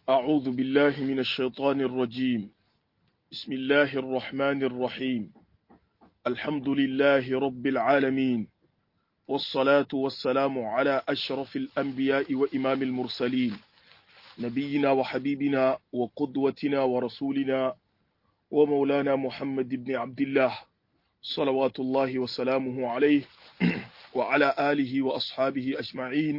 أعوذ بالله من الشيطان الرجيم بسم الله الرحمن الرحيم الحمد لله رب العالمين والصلاة والسلام على أشرف الأنبياء وإمام المرسلين نبينا وحبيبنا وقدوتنا ورسولنا ومولانا محمد بن عبد الله صلوات الله وسلامه عليه وعلى آله وأصحابه أجمعين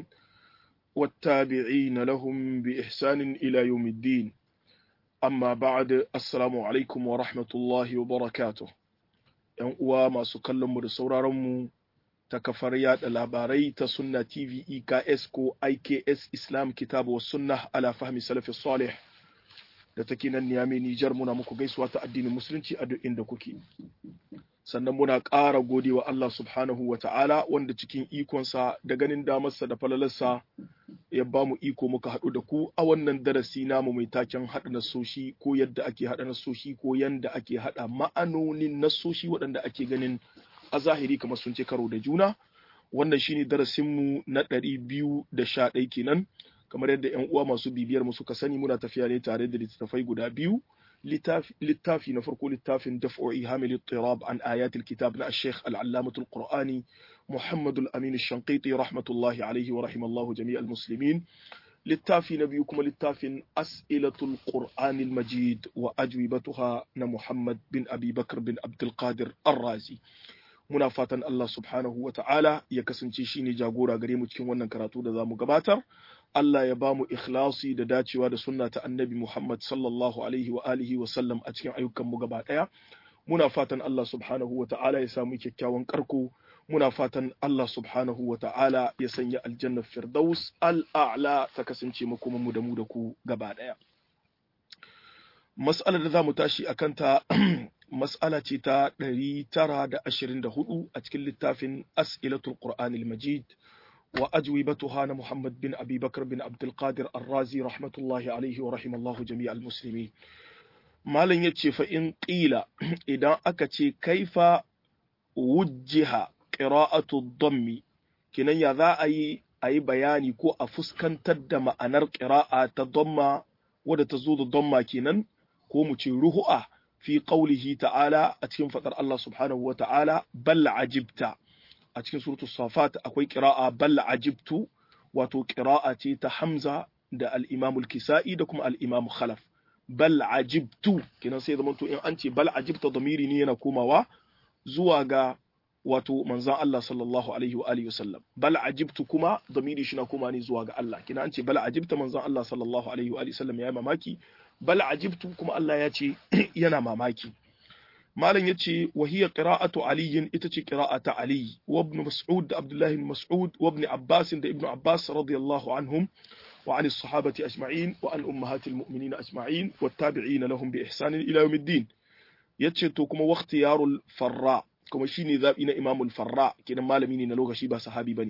والتابعين لهم بإحسان إلى يوم الدين أما بعد السلام عليكم ورحمة الله وبركاته ‘yan uwa masu kallonmu da sauraronmu ta kafar yada labarai ta sunna tv eks ko iks islam kitabu wa sunna ala fahmi salafi salih da take nan niyami nijar muna muku gaisuwa ta addinin musulunci a duk inda kuke sannan muna ƙara godewa Allah subhanahu wa ta'ala wanda cikin ikonsa da ganin damarsa da falalarsa ya ba mu iko muka haɗu da ku a wannan darasi namu mai taken haɗa nasoshi ko yadda ake haɗa nasoshi ko yadda ake haɗa ma'anonin nasoshi waɗanda ake ganin a zahiri kamar sun ce karo da juna wannan shine darasinmu na ɗari biyu da sha ɗai kenan kamar yadda 'yan uwa masu bibiyar mu suka sani muna tafiya ne tare da littattafai guda biyu littafi na farko littafin daf'o'i hamil tirab an ayatul kitab na sheikh al'allamatul qur'ani muhammad al-amin shanqiti rahmatullahi alaihi wa rahimallahu jami' al-muslimin littafi na biyu kuma littafin as'ilatul qur'ani al-majid wa ajwibatuha na muhammad bin abi bakr bin abdul qadir ar-razi muna fatan Allah subhanahu wa ta'ala ya kasance shine jagora gare mu cikin wannan karatu da zamu gabatar Allah ya ba mu ikhlasi da dacewa da sunna ta annabi Muhammad sallallahu alaihi wa alihi wa sallam a cikin ayyukan mu gaba daya muna fatan Allah subhanahu wa ta'ala ya samu kyakkyawan karko muna fatan Allah subhanahu wa ta'ala ya sanya aljanna firdaus al'a'la ta kasance makoman mu da mu da ku gaba daya mas'alar da zamu tashi akan ta mas'ala ce ta 924 a cikin littafin as'ilatul qur'anil majid وأجوبتها محمد بن أبي بكر بن عبد القادر الرازي رحمة الله عليه ورحم الله جميع المسلمين ما لن يتشي فإن قيل إذا أكتشي كيف وجه قراءة الضم كنا يذا أي أي بياني كو أفسكن تدم أنر قراءة تضم ودا تزود الضم كنا كو متشي في قوله تعالى أتكن فطر الله سبحانه وتعالى بل عجبت a cikin suratul safat akwai qira'a bal ajibtu wato qira'a ce ta hamza da al-imam al-kisa'i da kuma al-imam khalaf bal ajibtu kinan sai zaman to in an ce bal ajibta damiri ne yana komawa zuwa ga wato manzon Allah sallallahu alaihi wa alihi wasallam bal ajibtu kuma damiri shi na koma ne zuwa ga Allah kinan an ce bal ajibta manzon Allah sallallahu alaihi wa alihi wasallam ya mamaki bal ajibtu kuma Allah ya ce yana mamaki malam yace wa hiya qira'atu ali ita ce qira'ata ali wa ibn mas'ud da abdullah ibn mas'ud wa ibn abbas da ibn abbas radiyallahu anhum wa an as-sahabati ajma'in wa an ummahatil mu'minin ajma'in wa tabi'in lahum bi ihsan ila yawmiddin yace to kuma waqti yarul farra kuma shine zabi na imamul farra kidan malami ne na lokaci ba sahabi bane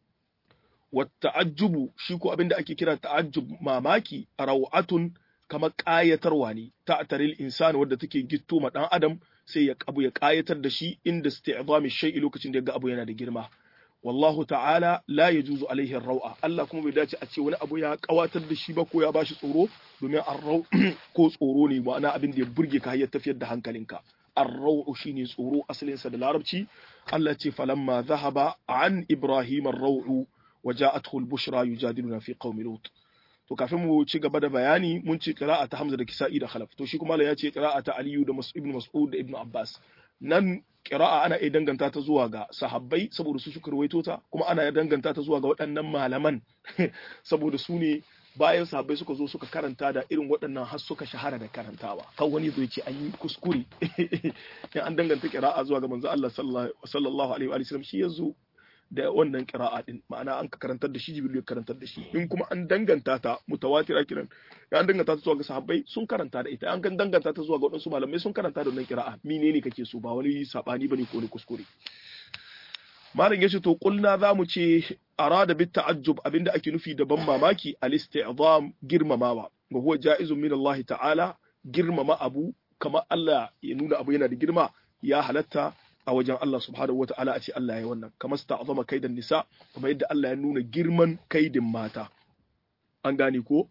wa ta'ajjubu shi ko abinda ake kira ta'ajjub mamaki raw'atun kamar ƙayatarwa ne ta taril insani wadda take gitto ma ɗan adam sai ya abu ya ƙayatar da shi inda isti'zami shay'i lokacin da ya ga abu yana da girma wallahu ta'ala la yajuzu alaihi rawa Allah kuma bai dace a ce wani abu ya ƙawatar da shi ba ko ya bashi tsoro domin arrau ko tsoro ne ma'ana abin da ya burge ka ya tafiyar da hankalinka arrau shine tsoro asalinsa da larabci Allah ce falamma zahaba an ibrahim arrau وجاءته البشرى يجادلنا في قوم لوط to kafin mu ci gaba da bayani mun ci qira'a ta Hamza da Kisa'i da Khalaf to shi kuma ya ce qira'a ta Aliyu da Ibn Mas'ud da Ibn Abbas nan qira'a ana iya danganta ta zuwa ga sahabbai saboda su suka rawaito ta kuma ana iya danganta ta zuwa ga waɗannan malaman saboda su ne bayan sahabbai suka zo suka karanta da irin waɗannan har suka shahara da karantawa kan wani zai ce an yi kuskure in an danganta qira'a zuwa ga manzo Allah sallallahu alaihi wa sallam shi yazo da wannan kira'a din ma'ana an ka karantar da shi jibril ya karantar da shi in kuma an danganta ta mutawatira kiran ya an danganta ta zuwa ga sahabbai sun karanta da ita an kan danganta ta zuwa ga wadansu malamai sun karanta da wannan kira'a menene kake so ba wani sabani bane ko ne kuskure malam yace to kulna zamu ce arada bit ta'ajjub abinda ake nufi da ban mamaki al-isti'zam girmamawa wa huwa ja'izun min Allah ta'ala girmama abu kamar Allah ya nuna abu yana da girma ya halatta a wajen Allah subhanahu wa ta'ala a ce Allah ya wannan kamar su ta'azama kaidan nisa kamar yadda Allah ya nuna girman kaidin mata an gane ko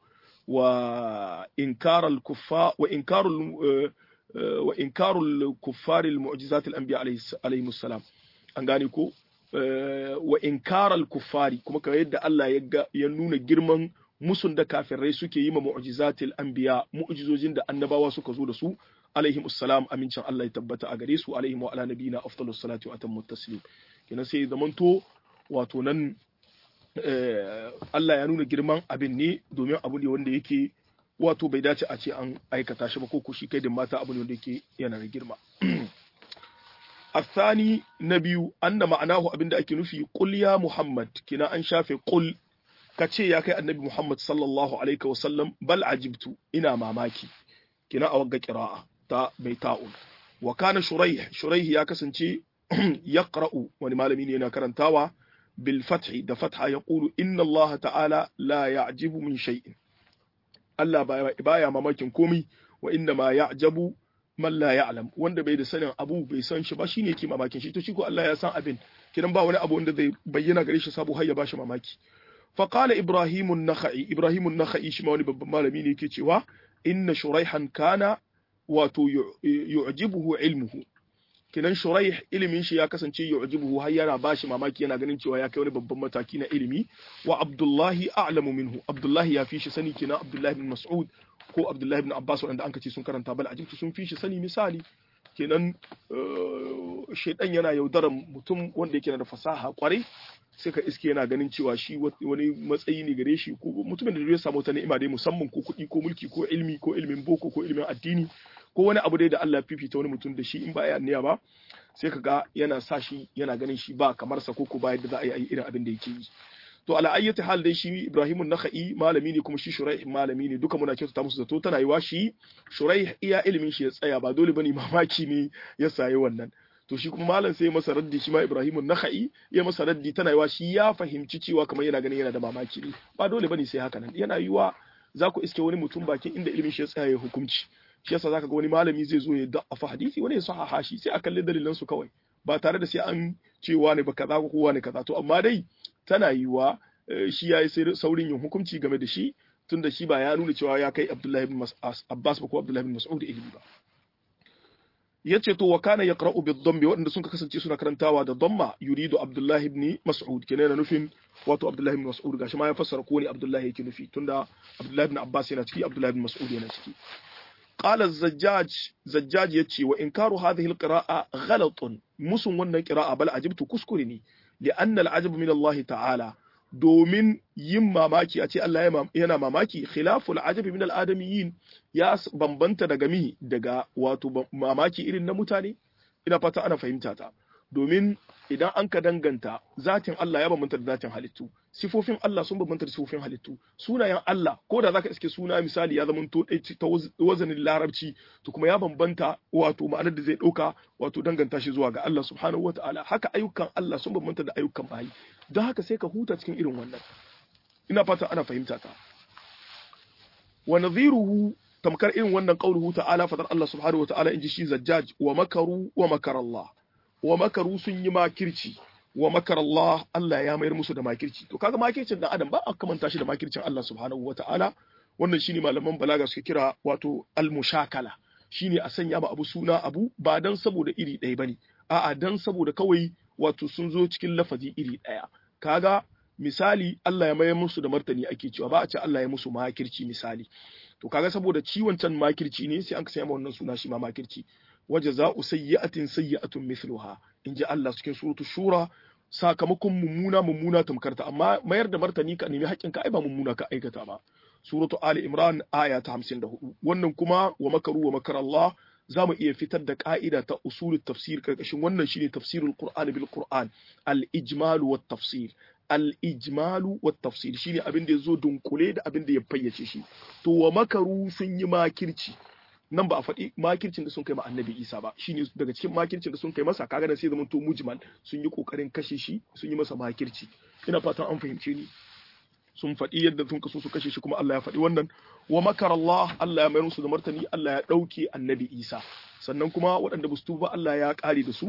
wa inkaral kuffa wa inkarul wa inkarul kuffari al mu'jizat al anbiya alayhi salam an gane ko wa inkaral kuffari kuma kamar yadda Allah ya nuna girman musun da kafirai suke yi ma mu'jizatil anbiya mu'jizojin da annabawa suka zo da su alaihim assalam amincin Allah ya tabbata a gare su alaihim wa ala nabiyina afdalus salati wa atammu taslim kenan sai zamanto wato nan Allah ya nuna girman abin ne domin abu ne wanda yake wato bai dace a ce an aikata shi ba ko kushi kai da mata abu ne wanda yake yana da girma الثاني نبي أن معناه أبن ake nufi قل يا محمد كنا أن شافي قل kace ya kai annabi Muhammad sallallahu alaihi wa sallam bal ajibtu ina mamaki kina a wagga qira'a ta bai ta'un wa kana shuraih shuraih ya kasance yaqra'u wani malami ne yana karantawa bil fathi da fatha yaqulu inna Allah ta'ala la ya'jibu min shay'in Allah baya mamakin komai wa inna ma ya'jabu man la ya'lam wanda bai da sanin abu bai san shi ba shine yake mamakin shi to shi ko Allah ya san abin kidan ba wani abu wanda zai bayyana gare shi sabo har ya bashi mamaki fa qala ibrahim an-nakhai ibrahim an-nakhai shi ma wani babban malami ne yake cewa inna shuraihan kana wato yu'jibuhu ilmuhu kidan shuraih ilimin shi ya kasance yu'jibuhu har yana bashi mamaki yana ganin cewa ya kai wani babban mataki na ilimi wa abdullahi a'lamu minhu abdullahi ya fi shi sani kina abdullahi bin mas'ud ko abdullahi bin abbas wanda an kace sun karanta bal ajibtu sun fi shi sani misali kenan shaidan yana yaudaran mutum wanda yake da fasaha kwarai sai ka iske yana ganin cewa shi wani matsayi ne gare shi ko mutumin da zai samu wata ni'ima dai musamman ko kuɗi ko mulki ko ilmi ko ilmin boko ko ilmin addini ko wani abu dai da Allah ya fifita wani mutum da shi in ba ya niyya ba sai ka ga yana sa shi yana ganin shi ba kamar sa ko ko ba yadda za a yi irin abin da yake yi to ala ayyati hal dai shi Ibrahim nakhai malami ne kuma shi Shuraih malami ne duka muna kyautata musu zato tana yiwa shi Shuraih iya ilimin shi ya tsaya ba dole bane mamaki ne ya sayi wannan to shi kuma malam sai masa raddi shi ma Ibrahim nakhai ya masa raddi tana yiwa shi ya fahimci cewa kamar yana ganin yana da mamaki ne ba dole bane sai haka nan yana yiwa za ku iske wani mutum bakin inda ilimin shi ya tsaya ya hukunci shi yasa zaka ga wani malami zai zo ya da'afa hadisi wani ya sahaha shi sai a kalli dalilan su kawai ba tare da sai an cewa ne ba kaza ko kowa ne kaza to amma dai tana yiwa shi ya yi saurin yin hukunci game da shi tun da shi ba ya nuna cewa ya kai Abdullahi bin Abbas ba ko Abdullahi bin Mas'ud ilimi ba yace to wa kana yaqra'u bid dhammi waɗanda sun kasance suna karantawa da dhamma yuridu Abdullahi ibn Mas'ud kenan na nufin wato Abdullahi ibn Mas'ud gashi ma ya fassara ko ne Abdullahi yake nufi tunda Abdullahi ibn Abbas yana ciki Abdullahi ibn Mas'ud yana ciki قال الزجاج زجاج يتشي وإنكار هذه القراءة غلط مسن ون قراءة بل عجبت كسكرني لأن العجب من الله تعالى domin yin mamaki a ce Allah yana mamaki khilaful ajabi min al'adamiyin ya bambanta daga mi daga wato mamaki irin na mutane ina fata ana fahimta ta domin idan an ka danganta zatin Allah ya bambanta da zatin halittu sifofin Allah sun bambanta da sifofin halittu sunayen Allah ko da zaka iske suna misali ya zama to ta wazanin larabci to kuma ya bambanta wato ma'anar da zai dauka wato danganta shi zuwa ga Allah subhanahu wataala haka ayyukan Allah sun bambanta da ayyukan bayi don haka sai ka huta cikin irin wannan ina fata ana fahimta ta wa nadhiruhu tamkar irin wannan qauluhu ta'ala fadar Allah subhanahu wataala inji shi zajjaj wa makaru wa makar Allah wa makaru sun yi makirci wa makar Allah Allah ya mayar musu da makirci to kaga makircin dan adam ba a kamanta shi da makircin Allah subhanahu wataala wannan shine malaman balaga suka kira wato al-mushakala shine a sanya ma abu suna abu ba dan saboda iri ɗaya bane a'a dan saboda kawai wato sun zo cikin lafazi iri ɗaya kaga misali Allah ya mayar musu da martani ake cewa ba a ce Allah ya musu makirci misali to kaga saboda ciwon can makirci ne sai an sanya ma wannan suna shi ma makirci waje za'u sayyi'atin sayyi'atun mithluha in ji Allah cikin suratul shura sakamakon mummuna mummuna tamkarta amma mayar da martani ka nemi haƙƙin ka ai ba mummuna ka aikata ba suratu ali imran aya ta 54 wannan kuma wa makaru wa makar Allah za mu iya fitar da ka'ida ta usulul tafsir karkashin wannan shine tafsirul qur'an bil qur'an al ijmalu wat tafsir al ijmalu wat tafsir shine abin da yazo dunkule da abin da ya fayyace shi to wa makaru sun yi makirci nan ba a faɗi makircin da sun kai ma annabi isa ba shine daga cikin makircin da sun kai masa kaga da sai zaman to mujmal sun yi kokarin kashe shi sun yi masa makirci ina fatan an fahimce ni sun faɗi yadda sun kaso su kashe shi kuma Allah ya faɗi wannan wa makar Allah Allah ya mayar musu da martani Allah ya ɗauke annabi isa sannan kuma waɗanda ba su tuba Allah ya ƙare da su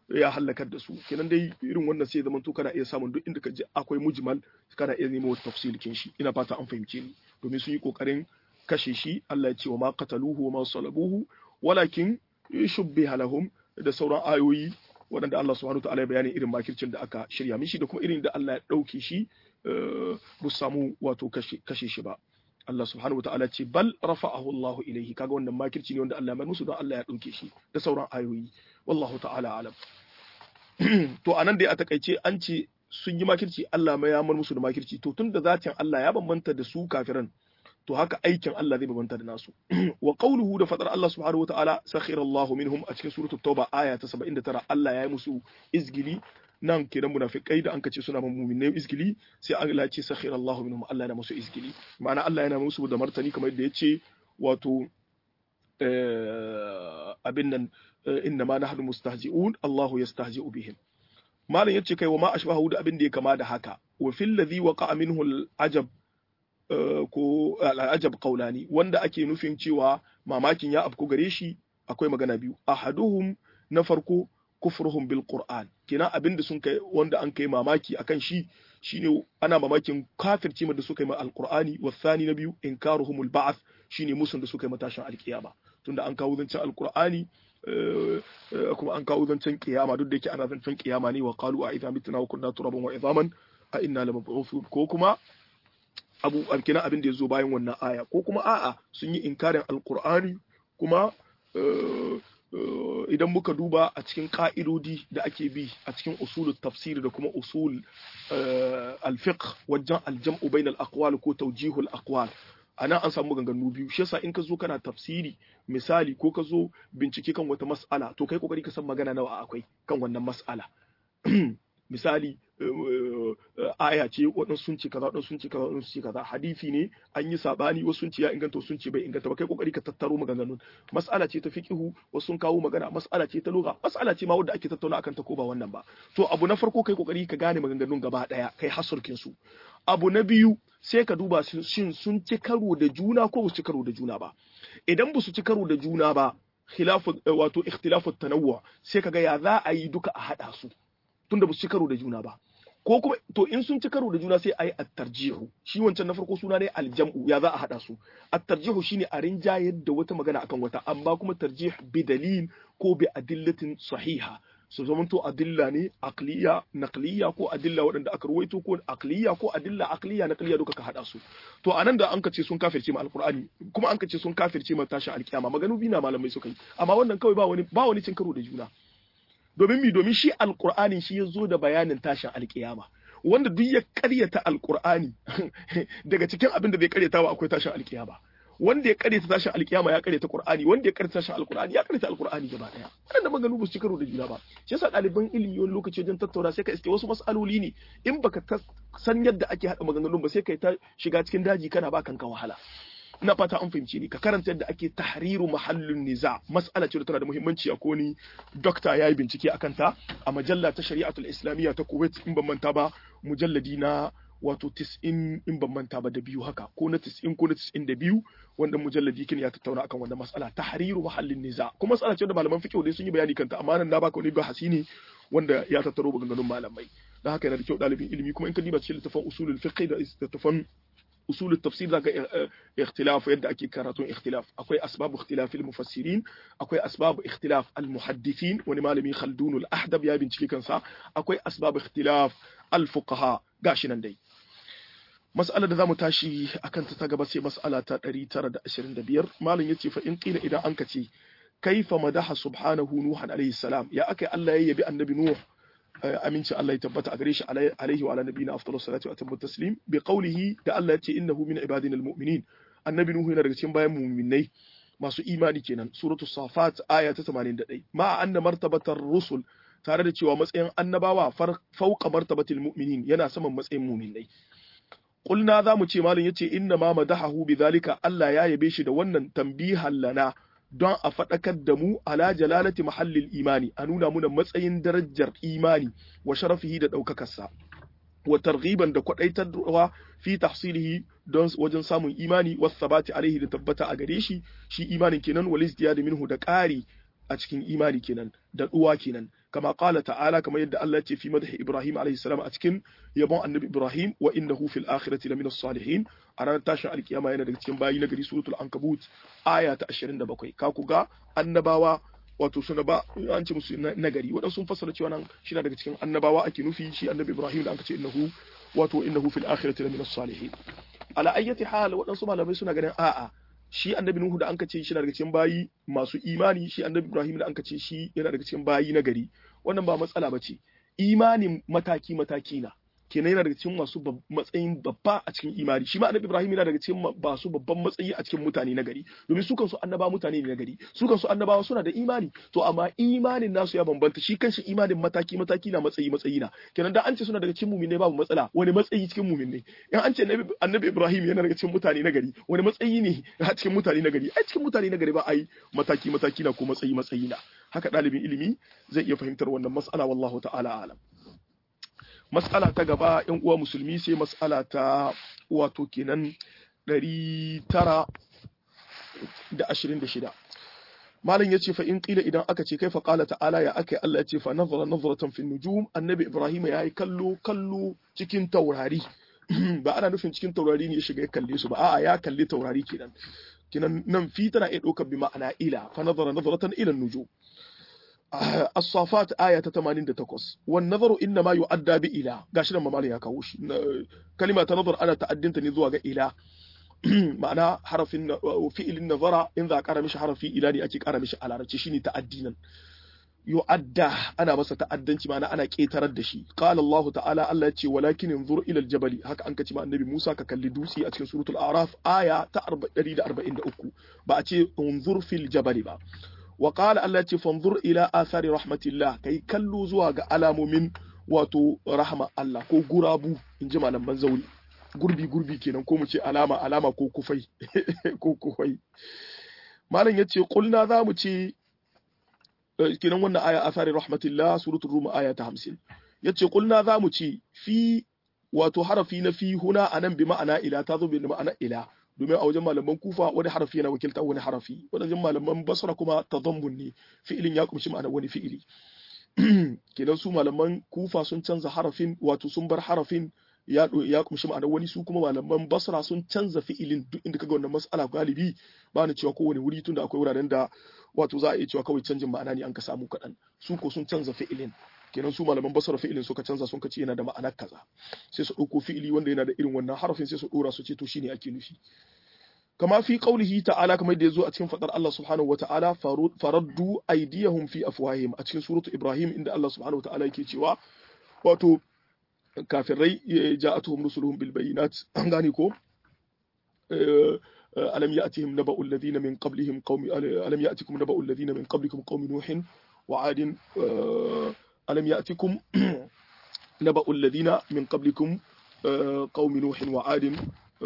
ya halakar da su kenan dai irin wannan sai zaman to kana iya samun duk inda ka ji akwai mujmal kana iya nemo tafsilin shi ina fata an fahimce ni domin sun yi kokarin kashe shi Allah ya ce wa ma qataluhu wa ma salabuhu walakin shubbiha lahum da sauran ayoyi waɗanda Allah subhanahu wa ta'ala ya bayani irin makircin da aka shirya mishi da kuma irin da Allah ya ɗauke shi ba samu wato kashe shi ba Allah subhanahu wa ta'ala ce bal rafa'ahu Allah ilaihi kaga wannan makirci ne wanda Allah ya musu don Allah ya ɗauke shi da sauran ayoyi wallahu ta'ala alam to anan dai a takaice an ce sun yi makirci Allah ma ya mar musu da makirci to tunda zatin Allah ya bambanta da su kafiran to haka aikin Allah zai bambanta da nasu wa qawluhu da fadar Allah subhanahu wa ta'ala sakhira Allah minhum a cikin suratul tauba aya ta 79 Allah ya yi musu izgili nan kenan munafikai da an kace suna mu'minai izgili sai Allah ya ce sakhira Allah minhum Allah yana musu izgili ma'ana Allah yana musu da martani kamar yadda yace wato abin nan inna ma nahnu mustahzi'un Allahu yastahzi'u bihim malam yace kai wa ma ashbahu da abin da ya kama da haka wa fil ladhi waqa'a minhu al-ajab ko al-ajab qawlani wanda ake nufin cewa mamakin ya afku gare shi akwai magana biyu ahaduhum na farko kufruhum bil qur'an kina abin da sun kai wanda an kai mamaki akan shi shine ana mamakin kafirci da suka yi ma alqur'ani wa thani na biyu inkaruhumul ba'th shine musun da suka yi matashin alkiyama tunda an kawo zancen alqur'ani kuma an kawo zancen kiyama duk da yake ana zancen kiyama ne wa qalu a idza mitna wa kunna turaban wa idhaman a inna lamab'uthun ko kuma abu alkina abin da yazo bayan wannan aya ko kuma a'a sun yi inkarin alqur'ani kuma idan muka duba a cikin ka'idodi da ake bi a cikin usulul tafsir da kuma usul al-fiqh wajen al-jam'u bainal aqwal ko tawjihul aqwal anan an samu ganganu biyu shi yasa in ka zo kana tafsiri misali ko ka zo bincike kan wata mas'ala to kai kokari ka san magana nawa akwai kan wannan mas'ala misali aya ce waɗansu sun ce kaza waɗansu sun ce kaza waɗansu sun ce kaza hadisi ne an yi sabani wasu sun ce ya inganta wasu sun ce bai inganta ba kai kokari ka tattaro maganganun mas'ala ce ta fiqihu wasu sun kawo magana mas'ala ce ta lugha mas'ala ce ma wanda ake tattauna akan ta ko ba wannan ba to abu na farko kai kokari ka gane maganganun gaba daya kai hasurkin su abu na biyu sai ka duba shin sun ci karo da juna ko ba su ci karo da juna ba idan ba su ci karo da juna ba khilafu wato ikhtilafu tanawwu sai kaga ya za a yi duka a hada su tunda ba su ci karo da juna ba ko kuma to in sun ci karo da juna sai a yi at-tarjihu shi wancan na farko suna ne aljam'u ya za a hada su at-tarjihu shine a rinjayar da wata magana akan wata amma kuma tarjih bi dalil ko bi adillatin sahiha su zamanto adilla ne aqliya naqliya ko adilla waɗanda aka ruwaito ko aqliya ko adilla aqliya naqliya duka ka hada su to anan da an ka ce sun kafirce ma alqur'ani kuma an ka ce sun kafirce ma tashin alkiyama maganu bina malamai suka yi amma wannan kawai ba wani ba wani cin karo da juna domin mi domin shi alqur'ani shi ya zo da bayanin tashin alkiyama wanda duk ya karyata alqur'ani daga cikin abin da bai karyata ba akwai tashin alkiyama wanda ya karyata tashin alkiyama ya karyata qur'ani wanda ya karyata tashin alqur'ani ya karyata alqur'ani gaba daya wannan maganu ba su ci karo da juna ba shi yasa ɗaliban ilimi wani lokaci wajen tattauna sai ka iske wasu mas'aloli ne in baka san yadda ake haɗa maganganun ba sai kai ta shiga cikin daji kana ba kanka wahala ina fata an fahimci ni ka karanta yadda ake tahriru mahallin niza mas'ala ce da tana da muhimmanci a koni dokta ya yi bincike a kanta a majalla ta shari'atul islamiyya ta kuwait in ban manta ba mujalladi na wato tis'in in ban manta ba da biyu haka ko na tis'in ko na tis'in da biyu wanda mujalladi kin ya tattauna akan wannan mas'ala tahriru mahallin niza kuma mas'ala ce da malaman fiqh dai sun yi bayani kanta amma nan na baka wani bahasi ne wanda ya tattaro maganganun malamai da haka yana da kyau ɗalibin ilimi kuma in ka diba cikin littafin usulul fiqh da littafin usul التفسير ذاك اختلاف يد أكيد كراتون اختلاف أكوي أسباب اختلاف المفسرين أكوي أسباب اختلاف المحدثين ونمالمي خلدون الأحدب يا بنتي كنسا أكوي أسباب اختلاف الفقهاء قاشنا دي مسألة ذا متاشي أكن تتاقب سي مسألة تاري ترى دا أشرين دبير مالن يتي فإن قيل إذا أنكتي كيف مدح سبحانه نوحا عليه السلام يا أكي الله يبي النبي نوح aminci Allah ya tabbata a gare shi alaihi wa ala nabiyina afdalu salatu wa atammu taslim bi qawlihi da Allah yace innahu min ibadina almu'minin annabi nuhu yana daga cikin bayan mu'minai masu imani kenan suratul safat aya ta 81 ma anna martabatar rusul tare da cewa matsayin annabawa fauqa martabatil mu'minin yana saman matsayin mu'minai qulna za mu ce malam yace inna ma madahahu bidhalika Allah ya yabe shi da wannan tambihan lana don a faɗakar da mu ala jalalati mahallil imani a nuna muna matsayin darajar imani wa sharafihi da ɗaukakarsa wa targhiban da kwaɗaitarwa fi tahsilihi don wajen samun imani wa sabati alaihi da tabbata a gare shi shi imanin kenan wal izdiyad minhu da ƙari a cikin imani kenan da ɗuwa kenan kama qala ta'ala kamar yadda Allah ya ce fi madhi Ibrahim alayhi salam a cikin yabon annabi Ibrahim wa innahu fil akhirati lamina salihin a ranar tashin alkiyama yana daga cikin bayi na gari suratul ankabut aya ta 27 ka ku ga annabawa wato suna ba an ce musu nagari waɗansu sun fassara cewa nan shi daga cikin annabawa ake nufi shi annabi Ibrahim da aka ce innahu wato innahu fil akhirati lamina salihin ala ayyati hal waɗansu malamai suna ganin a'a shi annabi Nuhu da anka ce shi daga cikin bayi masu imani shi annabi Ibrahim da anka ce shi yana daga cikin bayi na gari wannan ba matsala bace imanin mataki mataki na kenan yana daga cikin masu matsayin babba a cikin imani shi ma annabi Ibrahim yana daga cikin masu babban matsayi a cikin mutane na gari domin su kansu annaba mutane ne na gari su kansu annabawa suna da imani to amma imanin nasu ya bambanta shi kanshi imanin mataki mataki na matsayi matsayi na kenan da an ce suna daga cikin mu'minai babu matsala wani matsayi cikin mu'minai in an ce annabi Ibrahim yana daga cikin mutane na gari wani matsayi ne a cikin mutane na gari ai cikin mutane na gari ba ai mataki mataki na ko matsayi matsayi na haka ɗalibin ilimi zai iya fahimtar wannan mas'ala wallahu ta'ala alam mas'ala ta gaba yan uwa musulmi sai mas'ala ta wato kenan 926 malam yace fa in qila idan aka ce kaifa qala ta'ala ya akai Allah yace fa nazara nazratan fi nujum annabi ibrahim yayi kallo kallo cikin taurari ba ana nufin cikin taurari ne ya shiga ya kalle su ba a'a ya kalli taurari kenan kenan nan fi tana iya ɗaukar bi ma'ana ila fa nazara nazratan ila nujum الصافات آية 88 والنظر إنما يؤدى بإله gashi nan mamalin ya kawo shi kalima ta nazar ana ta'addinta ne zuwa ga ila ma'ana harafin fi'ilin nazara in za a kara mishi harafi ila ne ake kara mishi a larabci shine ta'addinan yu'adda ana masa ta'addanci ma'ana ana ketarar da shi qala Allah ta'ala Allah ya ce walakin inzur ila aljabali haka an kace ma annabi Musa ka kalli dutse a cikin suratul araf aya ta 143 ba a ce unzur fil jabali ba wa qala Allah ce fanzur ila athari rahmatillah kai kallo zuwa ga alamomin wato rahma Allah ko gurabu in ji malaman zauri gurbi gurbi kenan ko mu ce alama alama ko kufai ko kufai malam yace kulna za mu ce kenan wannan aya athari rahmatillah suratul rum aya ta 50 yace kulna za mu ce fi wato harafi na fi huna anan bi ma'ana ila ta zo bi ma'ana ila domin a wajen malaman kufa wani harafi yana wakilta wani harafi wajen malaman basra kuma tadammun ne fi'ilin ya kumshi ma'ana wani fi'ili kenan su malaman kufa sun canza harafin wato sun bar harafin ya ya kumshi ma'ana wani su kuma malaman basra sun canza fi'ilin duk inda kaga wannan mas'ala galibi ba ni cewa kowane wuri tunda akwai wuraren da wato za a iya cewa kawai canjin ma'ana ne an ka samu kaɗan su ko sun canza fi'ilin kenan su malaman basara fi'ilin suka canza sun kace yana da ma'anar kaza sai su ɗauko fi'ili wanda yana da irin wannan harafin sai su ɗora su ce to shine ake nufi kama fi qaulihi ta'ala kamar da yazo a cikin fadar Allah subhanahu wa ta'ala faraddu aydiyahum fi afwahihim a cikin suratu Ibrahim inda Allah subhanahu wa ta'ala yake cewa wato kafirai ja'atuhum rusuluhum bil bayinat an gane ko ألم يأتهم نبأ الذين من قبلهم قوم ألم يأتكم نبأ الذين من قبلكم قوم نوح وعاد ألم يأتكم نبأ الذين من قبلكم قوم نوح وعاد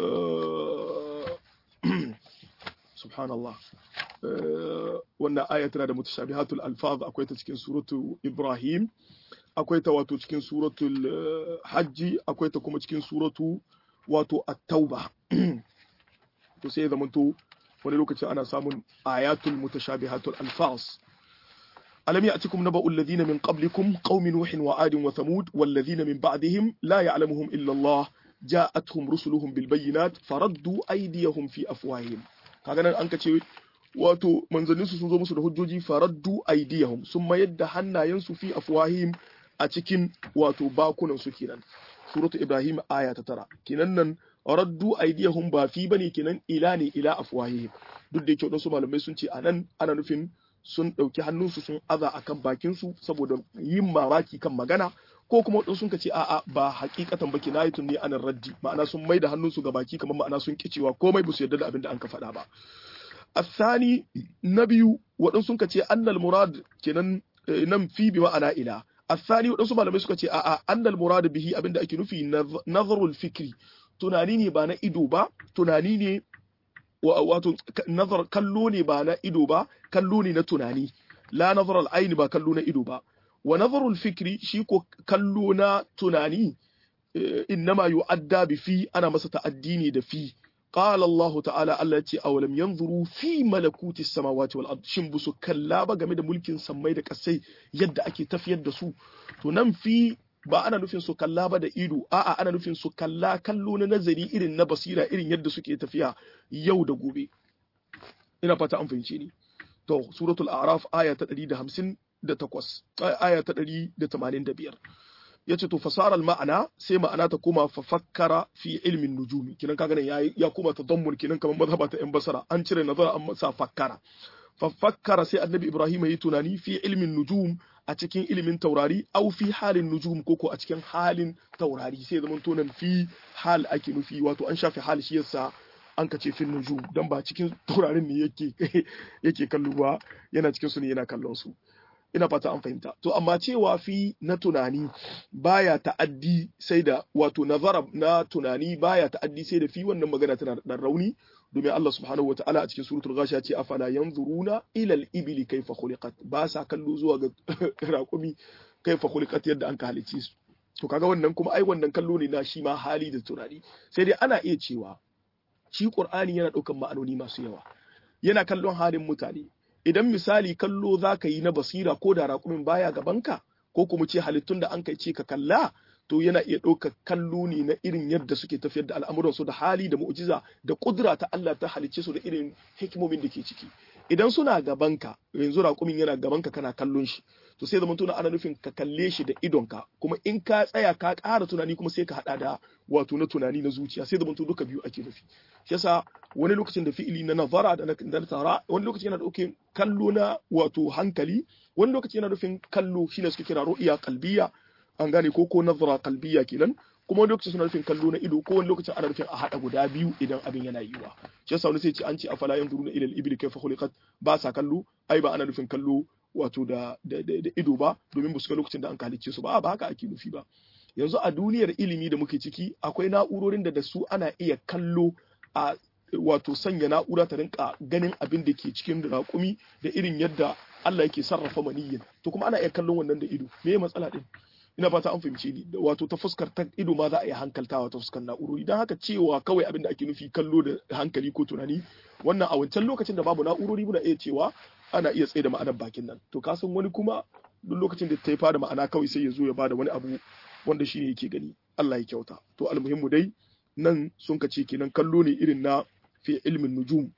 سبحان الله wannan aya tana da mutashabihatul alfaz akwai ta cikin suratu Ibrahim akwai ta wato cikin suratul hajji akwai ta kuma cikin suratu wato at-tauba to sai ya zamanto wani lokaci ana samun ayatul mutashabihatul alfaz alam ya'tikum naba'ul ladina min qablikum qaumin nuhin wa adin wa thamud wal ladina min ba'dihim la ya'lamuhum illa Allah ja'atuhum rusuluhum bil bayyinat faraddu aydiyahum fi afwahihim kaga nan an kace wato manzanninsu sun zo musu da hujjoji faraddu aydiyahum sun mayar da hannayensu fi afwahihim a cikin wato bakunan su kenan suratu ibrahim aya ta tara kenan nan raddu aydiyahum ba fi bane kenan ila ne ila afwahihim duk da yake wadansu malamai sun ce anan ana nufin sun ɗauki hannunsu sun aza akan bakin su saboda yin mamaki kan magana ko kuma wadansu sun ce a'a ba hakikatan ba kinayatun ne anan raddi ma'ana sun mai da hannunsu ga baki kamar ma'ana sun kicewa komai ba su yarda da abin da an ka faɗa ba الثاني نبي waɗansu sun ce annal murad kenan nan fi bi ma'ana ila الثاني waɗansu malamai suka ce a'a annal murad bihi abinda ake nufi nazarul fikri tunani ne ba na ido ba tunani ne wato nazar kallo ne ba na ido ba kallo ne na tunani la nazar al ba kallo na ido ba wa nazarul fikri shi ko kallo na tunani innama yu'adda bi fi ana masa ta'addi ne da fi qala Allah ta'ala Allah ce awalam yanzuru fi malakuti samawati wal ard shin busu kalla ba game da mulkin sammai da kasai yadda ake tafiyar da su to nan fi ba ana nufin su kalla ba da ido a'a ana nufin su kalla kallo na nazari irin na basira irin yadda suke tafiya yau da gobe ina fata an fahimce ni to suratul a'raf aya ta 158 aya ta 185 yace to fasaral ma'ana sai ma'ana ta koma fa fakkara fi ilmin nujumi kinan kaga nan yayi ya koma tadammun kinan kamar mazhaba ta yan basara an cire nazara an sa fakkara fa fakkara sai annabi ibrahim yayi tunani fi ilmin nujum a cikin ilimin taurari au fi halin nujum koko a cikin halin taurari sai zaman tonan fi hal ake nufi wato an shafe hal shi yasa an ka ce fin nujum dan ba cikin taurarin ne yake yake kallo ba yana cikin su ne yana kallon su ina fata an fahimta to amma cewa fi na tunani baya ta'addi sai da wato nazara na tunani baya ta'addi sai da fi wannan magana tana da dan rauni domin Allah subhanahu wataala a cikin suratul ghashiya ce afala yanzuruna ila al-ibli kayfa khuliqat ba sa kallo zuwa ga raƙumi kayfa khuliqat yadda an ka halice su to kaga wannan kuma ai wannan kallo ne na shi ma hali da tunani sai dai ana iya cewa shi Qur'ani yana ɗaukan ma'anoni masu yawa yana kallon halin mutane idan misali kallo za ka yi na basira ko da raƙumin baya gabanka ko kuma ce halittun da an kai ce ka kalla to yana iya ɗaukar kallo ne na irin yadda suke tafiyar da al'amuransu da hali da mu'jiza da ƙudura ta Allah ta halicce su da irin hikimomin da ke ciki idan suna gabanka yanzu raƙumin yana gabanka kana kallon shi to sai zama tuna ana nufin ka kalle shi da idonka kuma in ka tsaya ka ƙara tunani kuma sai ka haɗa da wato na tunani na zuciya sai zama duka biyu ake nufi shi yasa wani lokacin da fi'ili na nazara da na tara wani lokaci yana ɗauke kallo na wato hankali wani lokaci yana nufin kallo shine suke kira ru'iya kalbiya an gane ko ko nazara kalbiya kenan kuma wani lokacin suna nufin kallo na ido ko wani lokacin ana nufin a haɗa guda biyu idan abin yana yiwuwa shi yasa wani sai ce an ce afala yanzuruna ila al-ibli kayfa khuliqat ba sa kallo ai ba ana nufin kallo wato da da ido ba domin ba su ga lokacin da an halicce su ba ba haka ake nufi ba yanzu a duniyar ilimi da muke ciki akwai na'urorin da da su ana iya kallo a wato sanya na'ura ta rinka ganin abin da ke cikin raƙumi da irin yadda Allah yake sarrafa maniyyin to kuma ana iya kallon wannan da ido me ya matsala din ina fata an fahimce ni wato ta fuskar ta ido ma za a iya hankaltawa ta fuskar na'urori dan haka cewa kawai abin da ake nufi kallo da hankali ko tunani wannan a wancan lokacin da babu na'urori muna iya cewa ana iya tsaye da ma'anar bakin nan to ka san wani kuma duk lokacin da ta yi fada ma'ana kawai sai ya zo ya bada wani abu wanda shi ne yake gani Allah ya kyauta to almuhimmu dai nan sun ka ce kenan kallo ne irin na fi ilmin nujum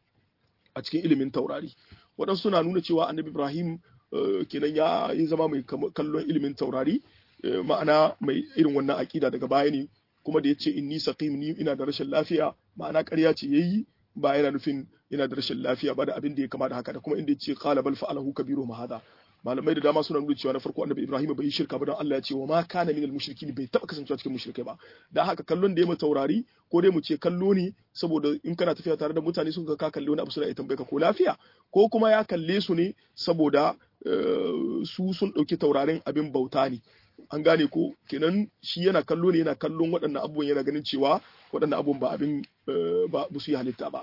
a cikin ilimin taurari waɗansu suna nuna cewa annabi ibrahim kenan ya yi zama mai kallon ilimin taurari ma'ana mai irin wannan aƙida daga baya ne kuma da ya ce inni saqim ni ina da rashin lafiya ma'ana ƙarya ce yayi ba yana nufin yana da rashin lafiya ba da abin da ya kama da haka da kuma inda ya ce qala bal fa'alahu kabiru ma hada malamai da dama suna nuna cewa na farko annabi Ibrahim bai yi shirka ba don Allah ya ce wa ma kana minal mushrikin bai taba kasancewa cikin mushrikai ba dan haka kallon da ya taurari ko dai mu ce kallo ne saboda in kana tafiya tare da mutane sun ga ka kalle wani abu suna iya tambaye ka ko lafiya ko kuma ya kalle su ne saboda su sun dauki taurarin abin bauta ne an gane ko kenan shi yana kallo ne yana kallon waɗannan abubuwan yana ganin cewa waɗannan abubuwan ba abin ba su yi halitta ba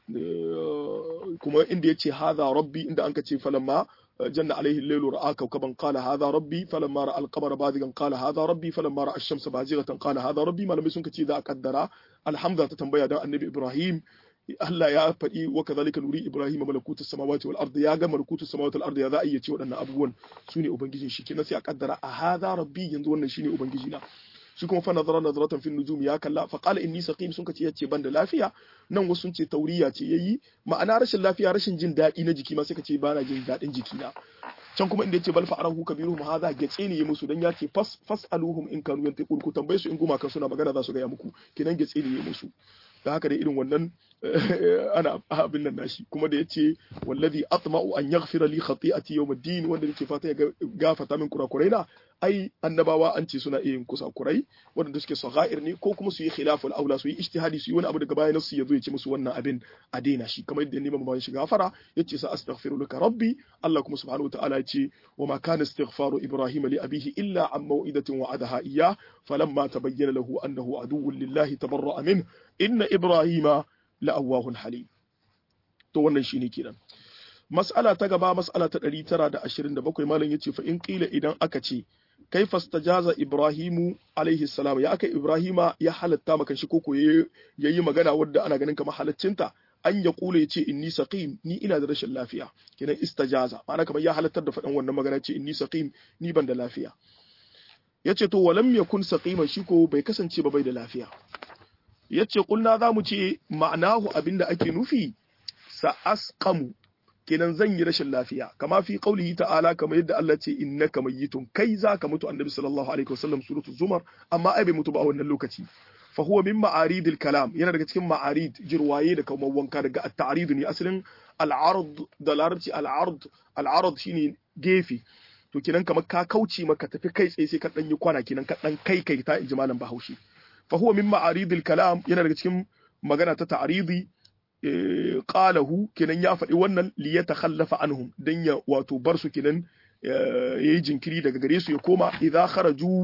kuma inda ya ce haza rabbi inda an ka ce falamma جن عليه الليل رأى كوكبا قال هذا ربي فلما رأى القمر بازغا قال هذا ربي فلما رأى الشمس بازغة قال هذا ربي ما لم يسنك إذا قدر الحمد تتنبيه دا النبي إبراهيم Allah ya faɗi wa kazalika nuri Ibrahim malakutu samawati wal ardi ya ga malakutu samawati wal ardi ya za a iya ce waɗannan abubuwan su ne ubangijin shi kenan sai a kaddara a hadha rabbi yanzu wannan shine ubangiji na shi kuma fa nazara nazaratan fin nujum ya kalla fa qala inni saqim sun kace yace ban da lafiya nan wasu sun ce tauriya ce yayi ma'ana rashin lafiya rashin jin daɗi na jiki ma sai kace bana jin daɗin jiki na can kuma inda yace bal fa'arahu kabiruhum hadha getse ne ya musu dan yace fas fasaluhum in kanu yantiqun ku tambaye su in guma kan suna magana za su ga muku kenan getse ne ya musu da haka dai irin wannan ana abin nan nashi kuma da yace wallazi atma'u an yaghfira li khati'ati yawm ad-din wanda yake fata ya gafata min kurakuraina ai annabawa an ce suna iya yin kusakurai wanda suke sagha'ir ne ko kuma su yi khilaful aula su yi ijtihadi su yi wani abu daga bayan su yazo ya ce musu wannan abin a daina shi kamar yadda neman bayan shi gafara yace sa astaghfiru laka rabbi Allah kuma subhanahu wataala yace wa ma kana istighfaru ibrahim li abihi illa an maw'idatin wa'adaha iyyah falamma tabayyana lahu annahu aduwwun lillahi tabarra'a min inna ibrahima la'awwahun halim to wannan shine kenan mas'ala ta gaba mas'ala ta 927 malam yace fa in qila idan aka ce kai fastajaza ibrahimu alaihi salam ya aka ibrahima ya halatta maka shi koko yayi magana wadda ana ganin kamar halaccinta an ya kula ya ce inni saqim ni ina da rashin lafiya kenan istajaza ma'ana kamar ya halattar da faɗan wannan magana ce inni saqim ni ban da lafiya yace to walam yakun saqiman shi ko bai kasance ba bai da lafiya yace kulna zamu ce ma'anahu abinda ake nufi sa asqamu kenan zan yi rashin lafiya kama fi qaulihi ta'ala kamar yadda Allah ce innaka mayyitun kai zaka mutu annabi sallallahu alaihi wasallam suratul zumar amma ai bai mutu ba a wannan lokaci fa huwa min ma'aridil kalam yana daga cikin ma'arid jirwaye da kamar wanka daga at-ta'rid ne asalin al-ard da larabci al-ard al-ard shine gefe to kenan kamar ka kauce maka tafi kai tsaye sai ka dan yi kwana kenan ka dan kai kai ta inji malam Bahaushe fa huwa min ma'aridil kalam yana daga cikin magana ta ta'ridi qalahu kenan ya faɗi wannan li yatakhallafa anhum dan ya wato bar su kenan yayi jinkiri daga gare su ya koma idza kharaju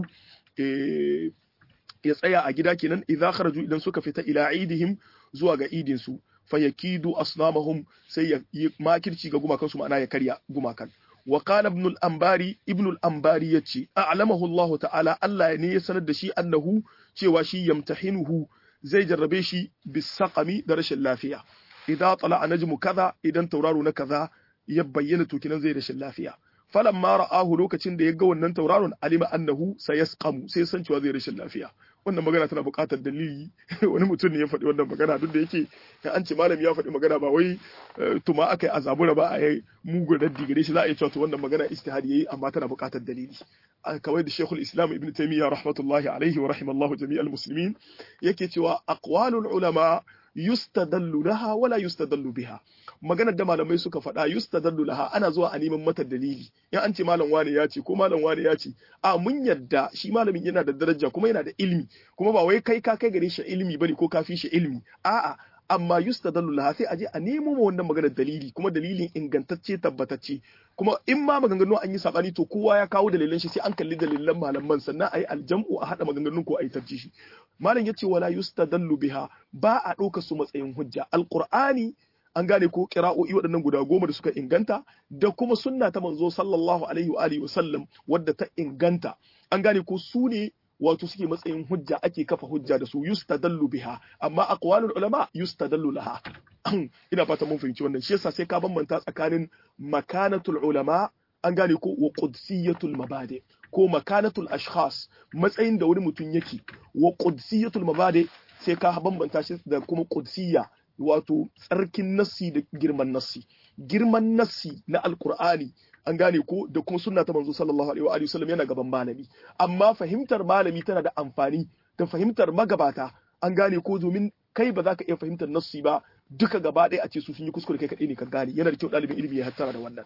ya tsaya a gida kenan idza kharaju idan suka fita ila idihim zuwa ga idin su fayakidu asnamahum sai ya yi makirci ga gumakan su ma'ana ya karya gumakan wa qala ibn al-anbari ibn al-anbari yace a'lamahu Allah ta'ala Allah ne ya sanar da shi annahu cewa shi yamtahinuhu zai jarrabe shi bisaqami da rashin lafiya idza tala najmu kaza idan tauraro na kaza ya bayyana to kinan zai rashin lafiya falamma ra'ahu lokacin da ya ga wannan tauraron alima annahu sayasqamu sai san cewa zai rashin lafiya wannan magana tana buƙatar dalili wani mutum ne ya faɗi wannan magana duk da yake an ce malami ya faɗi magana ba wai tuma aka yi azabura ba a yi mugun raddi gare shi za a yi cewa to wannan magana istihadi yayi amma tana buƙatar dalili kawai da Sheikhul Islam Ibn Taymiyyah rahmatullahi alaihi wa rahimallahu jami'al muslimin yake cewa aqwalul ulama yustadallu laha wala yustadallu biha maganar da malamai suka faɗa yustadallu laha ana zuwa a neman mata dalili in an ce malam wani ya ce ko malam wani ya ce a mun yadda shi malamin yana da daraja kuma yana da ilmi kuma ba wai kai ka kai gare shi ilmi bane ko ka fi shi ilmi a'a amma yustadallu laha sai aje a nemo ma wannan maganar dalili kuma dalilin ingantacce tabbatacce kuma in ma maganganu an yi sabani to kowa ya kawo dalilan shi sai an kalli dalilan malaman sannan ayi aljam'u a hada maganganun ko ayi tarjihi malam yace wala yustadallu biha ba a ɗauka su matsayin hujja alqur'ani an gane ko qira'o'i waɗannan guda goma da suka inganta da kuma sunna ta manzo sallallahu alaihi wa alihi wasallam wadda ta inganta an gane ko su ne wato suke matsayin hujja ake kafa hujja da su yustadallu biha amma aqwalul ulama yustadallu laha ina fata mun fahimci wannan shi yasa sai ka bambanta tsakanin makanatul ulama an gane ko wa qudsiyatul mabadi ko makanatul ashkhas matsayin da wani mutum yake wa qudsiyatul mabadi sai ka bambanta shi da kuma qudsiyya wato tsarkin nassi da girman nassi girman nassi na alqur'ani an gane ko da kuma sunna ta manzo sallallahu alaihi wa alihi wasallam yana gaban malami amma fahimtar malami tana da amfani da fahimtar magabata an gane ko domin kai ba za ka iya fahimtar nassi ba duka gaba ɗaya a ce su sun yi kuskure kai kaɗai ne ka gane yana da kyau ɗalibin ilimi ya hattara da wannan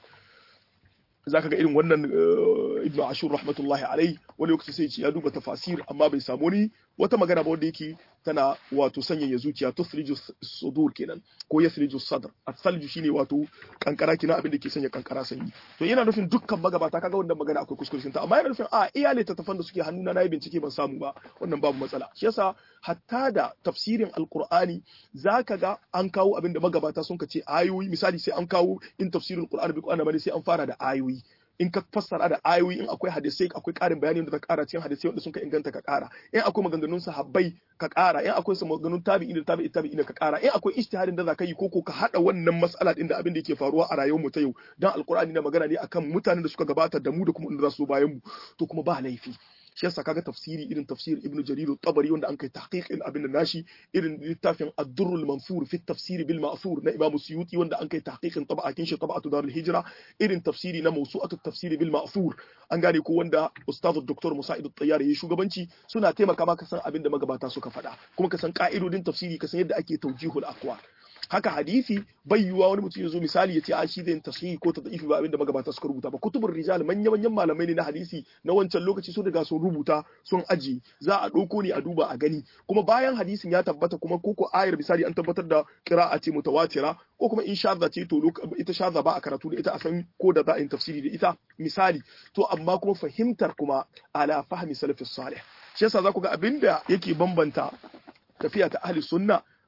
za ka ga irin wannan ibnu ashur rahmatullahi alai wani lokaci sai ce ya duba tafasir amma bai samu ni wata magana ba wanda yake tana wato sanyaya zuciya tusriju sudur kenan ko yasriju sadr as-salju shine wato kankara kina abin da ke sanya kankara sanyi to yana nufin dukkan magabata kaga wannan magana akwai kuskure ta amma yana nufin a iya ne tattafan da suke hannuna na yi bincike ban samu ba wannan babu matsala shi yasa hatta da tafsirin alqur'ani zaka ga an kawo abin da magabata sun ka ce ayoyi misali sai an kawo in tafsirul qur'ani bi qur'ani sai an fara da ayoyi in ka fassara da ayoyi in akwai hadisai akwai ƙarin bayani da ka ƙara cikin hadisai wanda sun ka inganta ka ƙara in akwai maganganun sahabbai ka ƙara in akwai maganganun tabi'i da tabi'i tabi'i ka ƙara in akwai ijtihadin da za ka yi koko ka haɗa wannan mas'ala din da abin da yake faruwa a rayuwar mu ta yau dan alqur'ani na magana ne akan mutanen da suka gabata da mu da kuma inda za su bayan mu to kuma ba laifi shi yasa kaga tafsiri irin tafsir ibnu jarir tabari wanda an kai tahqiqin abin da nashi irin littafin ad-durrul mansur fi tafsir bil ma'thur na imam suyuti wanda an kai tahqiqin tab'atin shi tab'atu darul hijra irin tafsiri na mawsu'atu tafsir bil ma'thur an gane ko wanda ustaz dr musa'id at-tayyar yayi shugabanci suna taimaka maka san abin da magabata suka faɗa kuma ka san ka'idodin tafsiri ka san yadda ake tawjihul aqwal haka hadisi bai yiwuwa wani mutum ya zo misali ya ce a shi zai tasihi ko ta da'ifi ba abinda magabata suka rubuta ba kutubur rijal manya manyan malamai ne na hadisi na wancan lokaci sun riga sun rubuta sun aji za a ɗauko ne a duba a gani kuma bayan hadisin ya tabbata kuma koko ayar misali an tabbatar da qira'a ce mutawatira ko kuma in shadda ce to ita shadda ba a karatu da ita a san ko da za a yi tafsiri da ita misali to amma kuma fahimtar kuma ala fahmi salafis salih shi yasa za ku ga abinda yake bambanta tafiya ta ahli sunna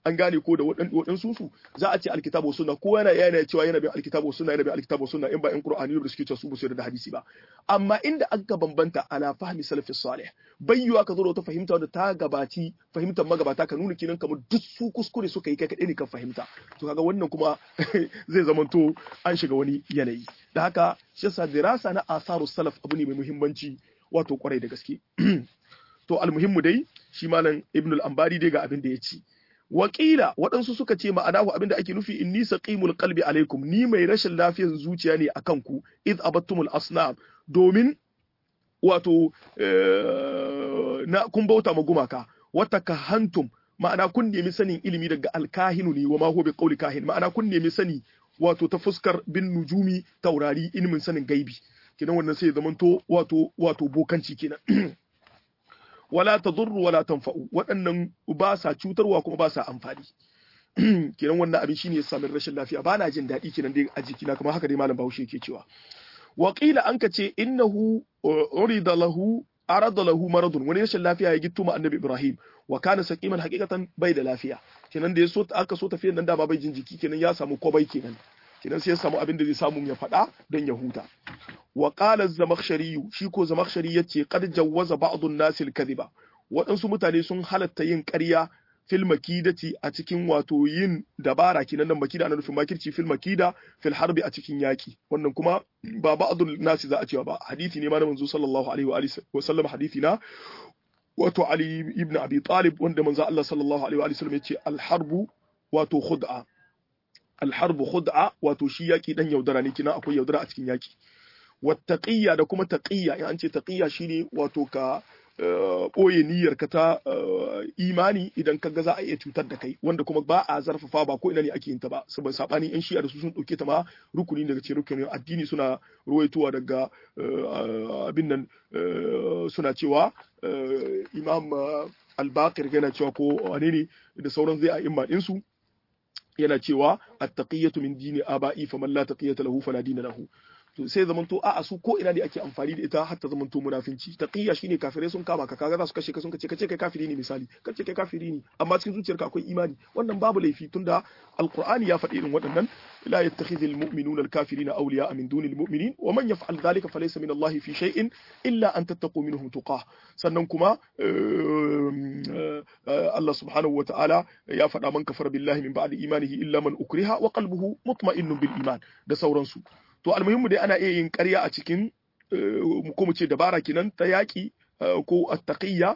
an gane ko da waɗansu su za a ce alkitabu sunna ko yana yana cewa yana bin alkitabu sunna yana bin alkitabu sunna in ba in qur'ani da suke cewa su ba su da hadisi ba amma inda aka bambanta ala fahmi salafi salih bayyuwa ka zo da wata fahimta wadda ta gabaci fahimtar magabata ka nuna kinan kamar duk su kuskure suka yi kai kaɗai ne kan fahimta to kaga wannan kuma zai zamanto an shiga wani yanayi da haka shi yasa dirasa na asaru salaf abu ne mai muhimmanci wato kwarai da gaske to almuhimmu dai shi malam ibn al-ambari dai ga abin da ya ci wakila waɗansu suka ce ma'anahu abin da ake nufi inni saqimul qalbi alaikum ni mai rashin lafiyar zuciya ne akan ku id abattumul asnam domin wato na kun bauta ma gumaka wata kahantum ma'ana kun nemi sanin ilimi daga alkahinu ne wa ma huwa bi qawli kahin ma'ana kun nemi sani wato ta fuskar bin nujumi taurari ilimin sanin gaibi kenan wannan sai ya zamanto wato wato bokanci kenan wala tadurru wala tanfa'u waɗannan ba sa cutarwa kuma ba sa amfani kenan wannan abin shine ya sami rashin lafiya ba na jin daɗi kenan dai a jikina kamar haka dai malam Bahaushe yake cewa wa qila an ka ce innahu urida lahu arada lahu maradun wani rashin lafiya ya gitto ma annabi Ibrahim wa kana saqiman haqiqatan bai da lafiya kenan da ya so aka so tafiyan nan da ba bai jin jiki kenan ya samu kwabai kenan kenan sai ya samu abin da zai samu ya faɗa don ya huta wa qala az-zamakhshari shi ko zamakhshari yace qad jawwaza ba'd an-nas al-kadhiba waɗansu mutane sun halatta yin ƙarya fil makidati a cikin wato yin dabara kenan nan makida ana nufin makirci fil makida fil harbi a cikin yaki wannan kuma ba ba'dul nasi za a cewa ba hadisi ne ma na manzo sallallahu alaihi wa alihi wa sallam hadisi na wato ali ibn abi talib wanda manzo Allah sallallahu alaihi wa alihi sallam yace al harbu wato khud'a al harbu khud'a wato shi yaki dan yaudara ne kina akwai yaudara a cikin yaki wattaqiyya da kuma taqiyya in an ce taqiyya shine wato ka ɓoye niyyar ka ta imani idan ka ga za a iya cutar da kai wanda kuma ba a zarfafa ba ko ina ne ake yin ta ba saboda sabanin yan shi'a da su sun ɗauke ta ma rukuni daga cikin rukunin addini suna ruwaitowa daga abin nan suna cewa imam al-baqir yana cewa ko wane ne da sauran zai a imma ɗinsu yana cewa at-taqiyatu min dini aba'i faman la taqiyata lahu fala dina lahu to sai zamanto a su ko ina ne ake amfani da ita har ta zamanto munafinci taqiyya shine kafirai sun kama ka kaga za su kashe ka sun kace kace kai kafiri ne misali kace kai kafiri ne amma cikin zuciyarka akwai imani wannan babu laifi tunda alqur'ani ya faɗi irin waɗannan la yattakhidhul mu'minuna al-kafirina awliya'a min dunil mu'minin wa man yaf'al dhalika falaysa min Allah fi shay'in illa an tattaqu minhum tuqah sannan kuma Allah subhanahu wa ta'ala ya faɗa man kafara billahi min ba'di imanihi illa man ukriha wa qalbuhu mutma'innun bil iman da sauransu to almuhimmu dai ana iya yin ƙarya a cikin ko mu ce dabara kenan ta yaƙi ko attaqiyya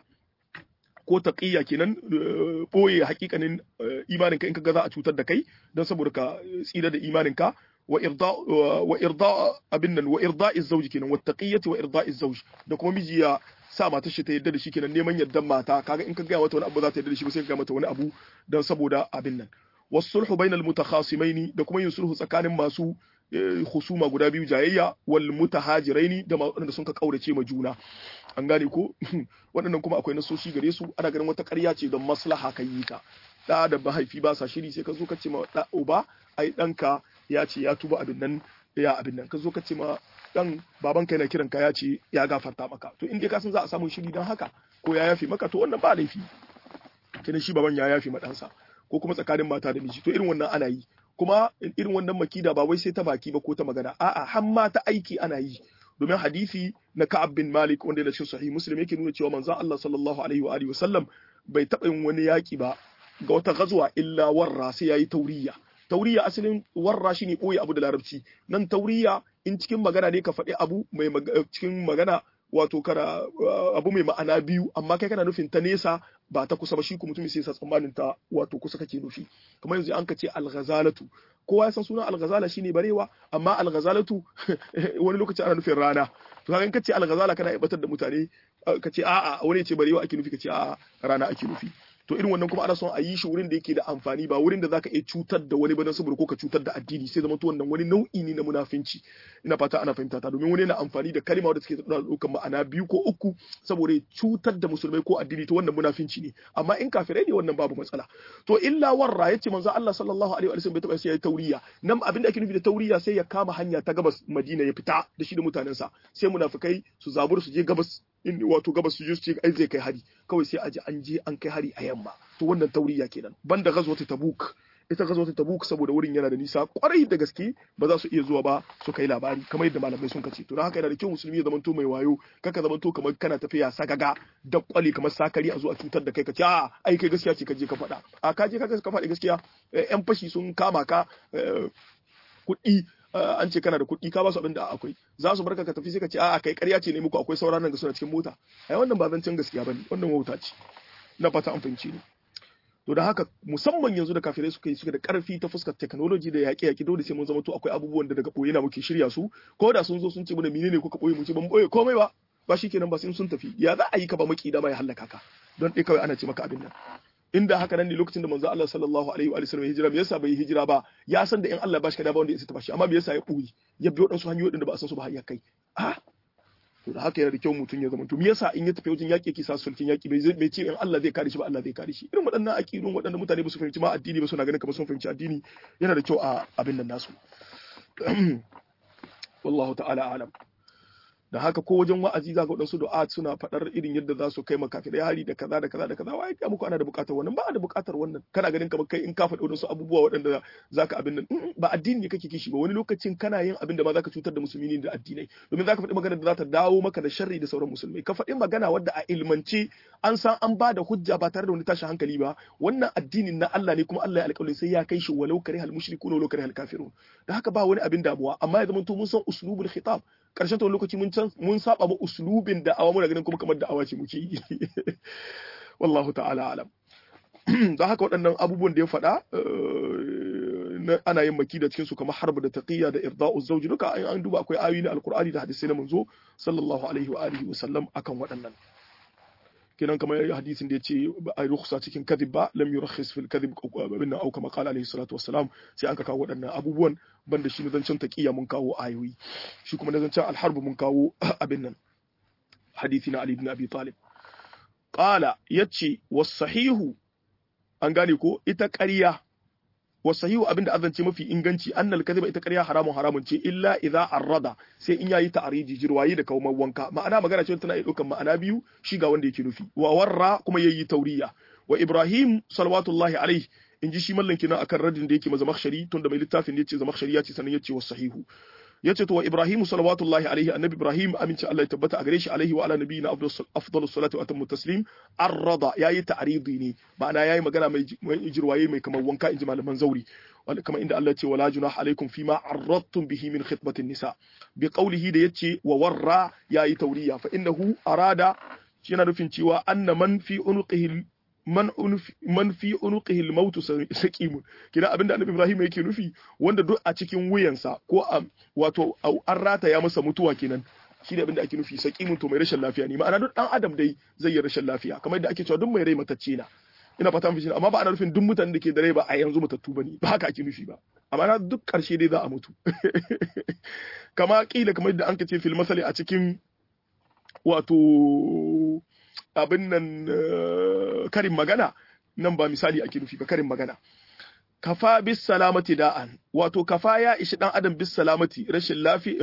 ko taqiyya kenan boye hakikanin imanin ka in kaga za a cutar da kai don saboda ka tsira da imanin ka wa irda wa irda abin nan wa irda'i zawji kenan wa taqiyyati wa irda'i zawj da kuma miji ya sa mata shi ta yadda da shi kenan neman yaddan mata kaga in ka ga mata wani abu za ta yadda da shi ba sai ka ga mata wani abu don saboda abin nan wasulhu bainal mutakhasimaini da kuma yin sulhu tsakanin masu husuma guda biyu jayayya wal mutahajiraini da waɗanda sun ka kaurace ma juna an gane ko waɗannan kuma akwai nasoshi gare su ana ganin wata ƙarya ce don maslaha kan yi ta da da mahaifi ba sa shiri sai ka zo ka ce ma da uba ai ɗanka ya ce ya tuba abin nan ya abin nan ka zo ka ce ma dan baban ka yana kiran ka ya ce ya gafarta maka to in dai ka san za a samu shiri don haka ko ya yafe maka to wannan ba laifi kenan shi baban ya yafe ma ɗansa ko kuma tsakanin mata da miji to irin wannan ana yi kuma irin wannan makida ba wai sai ta baki ba ko ta magana a'a har ma ta aiki ana yi domin hadisi na Ka'ab bin Malik wanda yana cikin sahih Muslim yake nuna cewa manzon Allah sallallahu alaihi wa alihi wasallam bai taɓa yin wani yaki ba ga wata gazuwa illa warra sai yayi tauriya tauriya asalin warra shine boye abu da larabci nan tauriya in cikin magana ne ka faɗi abu mai cikin magana wato kana abu mai ma'ana biyu amma kai kana nufin ta nesa ba ta kusa ba shi ku mutum sai sa tsammanin ta wato kusa kake nufi kamar yanzu an ka ce al-ghazalatu kowa ya san sunan al-ghazala shine barewa amma al-ghazalatu wani lokaci ana nufin rana to kaga in ka ce al-ghazala kana ibatar da mutane ka ce a'a wani ya ce barewa ake nufi ka ce a'a rana ake nufi to irin wannan kuma ana son a yi shi wurin da yake da amfani ba wurin da zaka iya cutar da wani ba don saboda ko ka cutar da addini sai zama to wannan wani nau'i ne na munafinci ina fata ana fahimta ta domin wani yana amfani da kalma wadda take da ɗaukar ma'ana biyu ko uku saboda cutar da musulmai ko addini to wannan munafinci ne amma in kafirai ne wannan babu matsala to illa warra yace manzo Allah sallallahu alaihi wa sallam bai taba sai ya tauriya nan abinda ake nufi da tauriya sai ya kama hanya ta gabas Madina ya fita da shi da mutanensa sai munafikai su zabur su je gabas in wato gabas su je su ce ai zai kai hari kawai sai a ji an je an kai hari a yamma to to wannan tauriya kenan banda ghazwat tabuk ita ghazwat tabuk saboda wurin yana da nisa kwarai da gaske ba za su iya zuwa ba su kai labari kamar yadda malamai sun kace to don haka yana da kyau musulmi ya zamanto mai wayo kaka zamanto kamar kana tafiya sagaga da kwali kamar sakari a zo a cutar da kai ka ce a ai kai gaskiya ce ka je ka faɗa a ka je ka faɗi gaskiya yan fashi sun kama ka kuɗi an ce kana da kuɗi ka ba su abin da akwai za su barka ka tafi sai ka ce a kai ƙarya ce ne muku akwai sauran nan ga suna cikin mota ai wannan ba zancen gaskiya bane wannan wauta ce na fata an fahimci ne to da haka musamman yanzu da kafirai suka yi suka da karfi ta fuskar technology da yaƙe yaƙi dole sai mun zama to akwai abubuwan da daga ɓoye na muke shirya su ko da sun zo sun ce mana menene kuka ɓoye mu ce ban ɓoye komai ba ba shikenan ba sai sun tafi ya za a yi ka ba maki dama ya hallaka ka don dai kawai ana ce maka abin nan inda haka nan ne lokacin da manzo Allah sallallahu alaihi wa sallam hijira me yasa bai hijira ba ya san da in Allah ba shi kada ba wanda ya ta bashi amma me yasa ya ɓoye ya bi waɗansu hanyoyi da ba a san su ba har ya kai a to da haka yana da kyau mutum ya zama to me yasa in ya tafi wajen yaƙi yake sa sulkin yaƙi bai zai ce in Allah zai kare shi ba Allah zai kare shi irin waɗannan aƙidun waɗannan mutane ba su fahimci ma addini ba suna ganin kamar sun fahimci addini yana da kyau a abin nan nasu wallahu ta'ala alam da haka ko wajen wa'azi za ga waɗansu du'a suna faɗar irin yadda za su kai makafirai hari da kaza da kaza da kaza wai ya muku ana da buƙatar wannan ba da buƙatar wannan kana ganin kamar kai in ka faɗi waɗansu abubuwa waɗanda zaka abin nan ba addini ne kake kishi ba wani lokacin kana yin abin da ma zaka cutar da musulmi ne da addinai domin zaka faɗi magana da za ta dawo maka da sharri da sauran musulmai ka faɗi magana wadda a ilmance an san an ba da hujja ba tare da wani tashin hankali ba wannan addinin na Allah ne kuma Allah ya alƙawarin sai ya kai shi walau kare hal mushrikuna walau kare hal kafirun da haka ba wani abin damuwa amma ya zama to mun san uslubul khitab karshen ta lokaci mun mun saba ma uslubin da awa muna ganin kuma kamar da awa ce muke yi wallahu ta'ala alam don haka waɗannan abubuwan da ya faɗa ana yin maki da cikin su kamar harba da taqiyya da irda'u zawji duka an duba akwai ayoyi na alqur'ani da hadisi na manzo sallallahu alaihi wa alihi wa sallam akan waɗannan kenan kamar hadisin da ya ce a rukhsa cikin kadhib ba lam yurakhis fil kadhib abinna au kama qala alaihi salatu wassalam sai an ka kawo waɗannan abubuwan banda shi na zancen taqiya mun kawo ayoyi shi kuma na zancen alharb mun kawo abin nan hadisi na ali ibn abi talib qala yace was sahihu an gane ko ita ƙarya wasahihu abinda azance mafi inganci annal kadhiba ita ƙarya haramun haramun ce illa idza arrada sai in yayi ta'ariji jirwayi da kaumar wanka ma'ana magana ce tana iya ɗaukan ma'ana biyu shi ga wanda yake nufi wa warra kuma yayi tauriya wa ibrahim salawatullahi alaihi in ji shi mallan kina akan radin da yake ma zamakhshari tunda mai littafin yace zamakhshari yace sanan yace wasahihu yace to wa ibrahim salawatullahi alaihi annabi ibrahim aminci Allah ya tabbata a gare shi alaihi wa ala nabiyina afdalus salatu wa atammu taslim arrada yayi ta'ridi ne ma'ana yayi magana mai jirwaye mai kamar wanka inji malaman zauri kama inda Allah ce wala junah alaikum fima arradtum bihi min khitbatin nisa bi qawlihi da yace wa warra yayi tauriya fa innahu arada yana nufin cewa anna man fi unuqihi man man fi unuqihi al-maut saqimun kina abinda annabi Ibrahim yake nufi wanda duk a cikin wuyansa ko a wato an rata ya masa mutuwa kenan shi ne abinda ake nufi saqimun to mai rashin lafiya ne ma'ana duk dan adam dai zai yi rashin lafiya kamar yadda ake cewa duk mai rai matacce na ina fata mun amma ba ana nufin duk mutanen da ke da rai ba a yanzu matattu bane ba haka ake nufi ba amma na duk karshe dai za a mutu kama kila kamar yadda an ka ce fil masali a cikin wato abin nan karin magana nan ba misali ake nufi ba karin magana kafa bis salamati da'an wato kafa ya ishi dan adam bis salamati rashin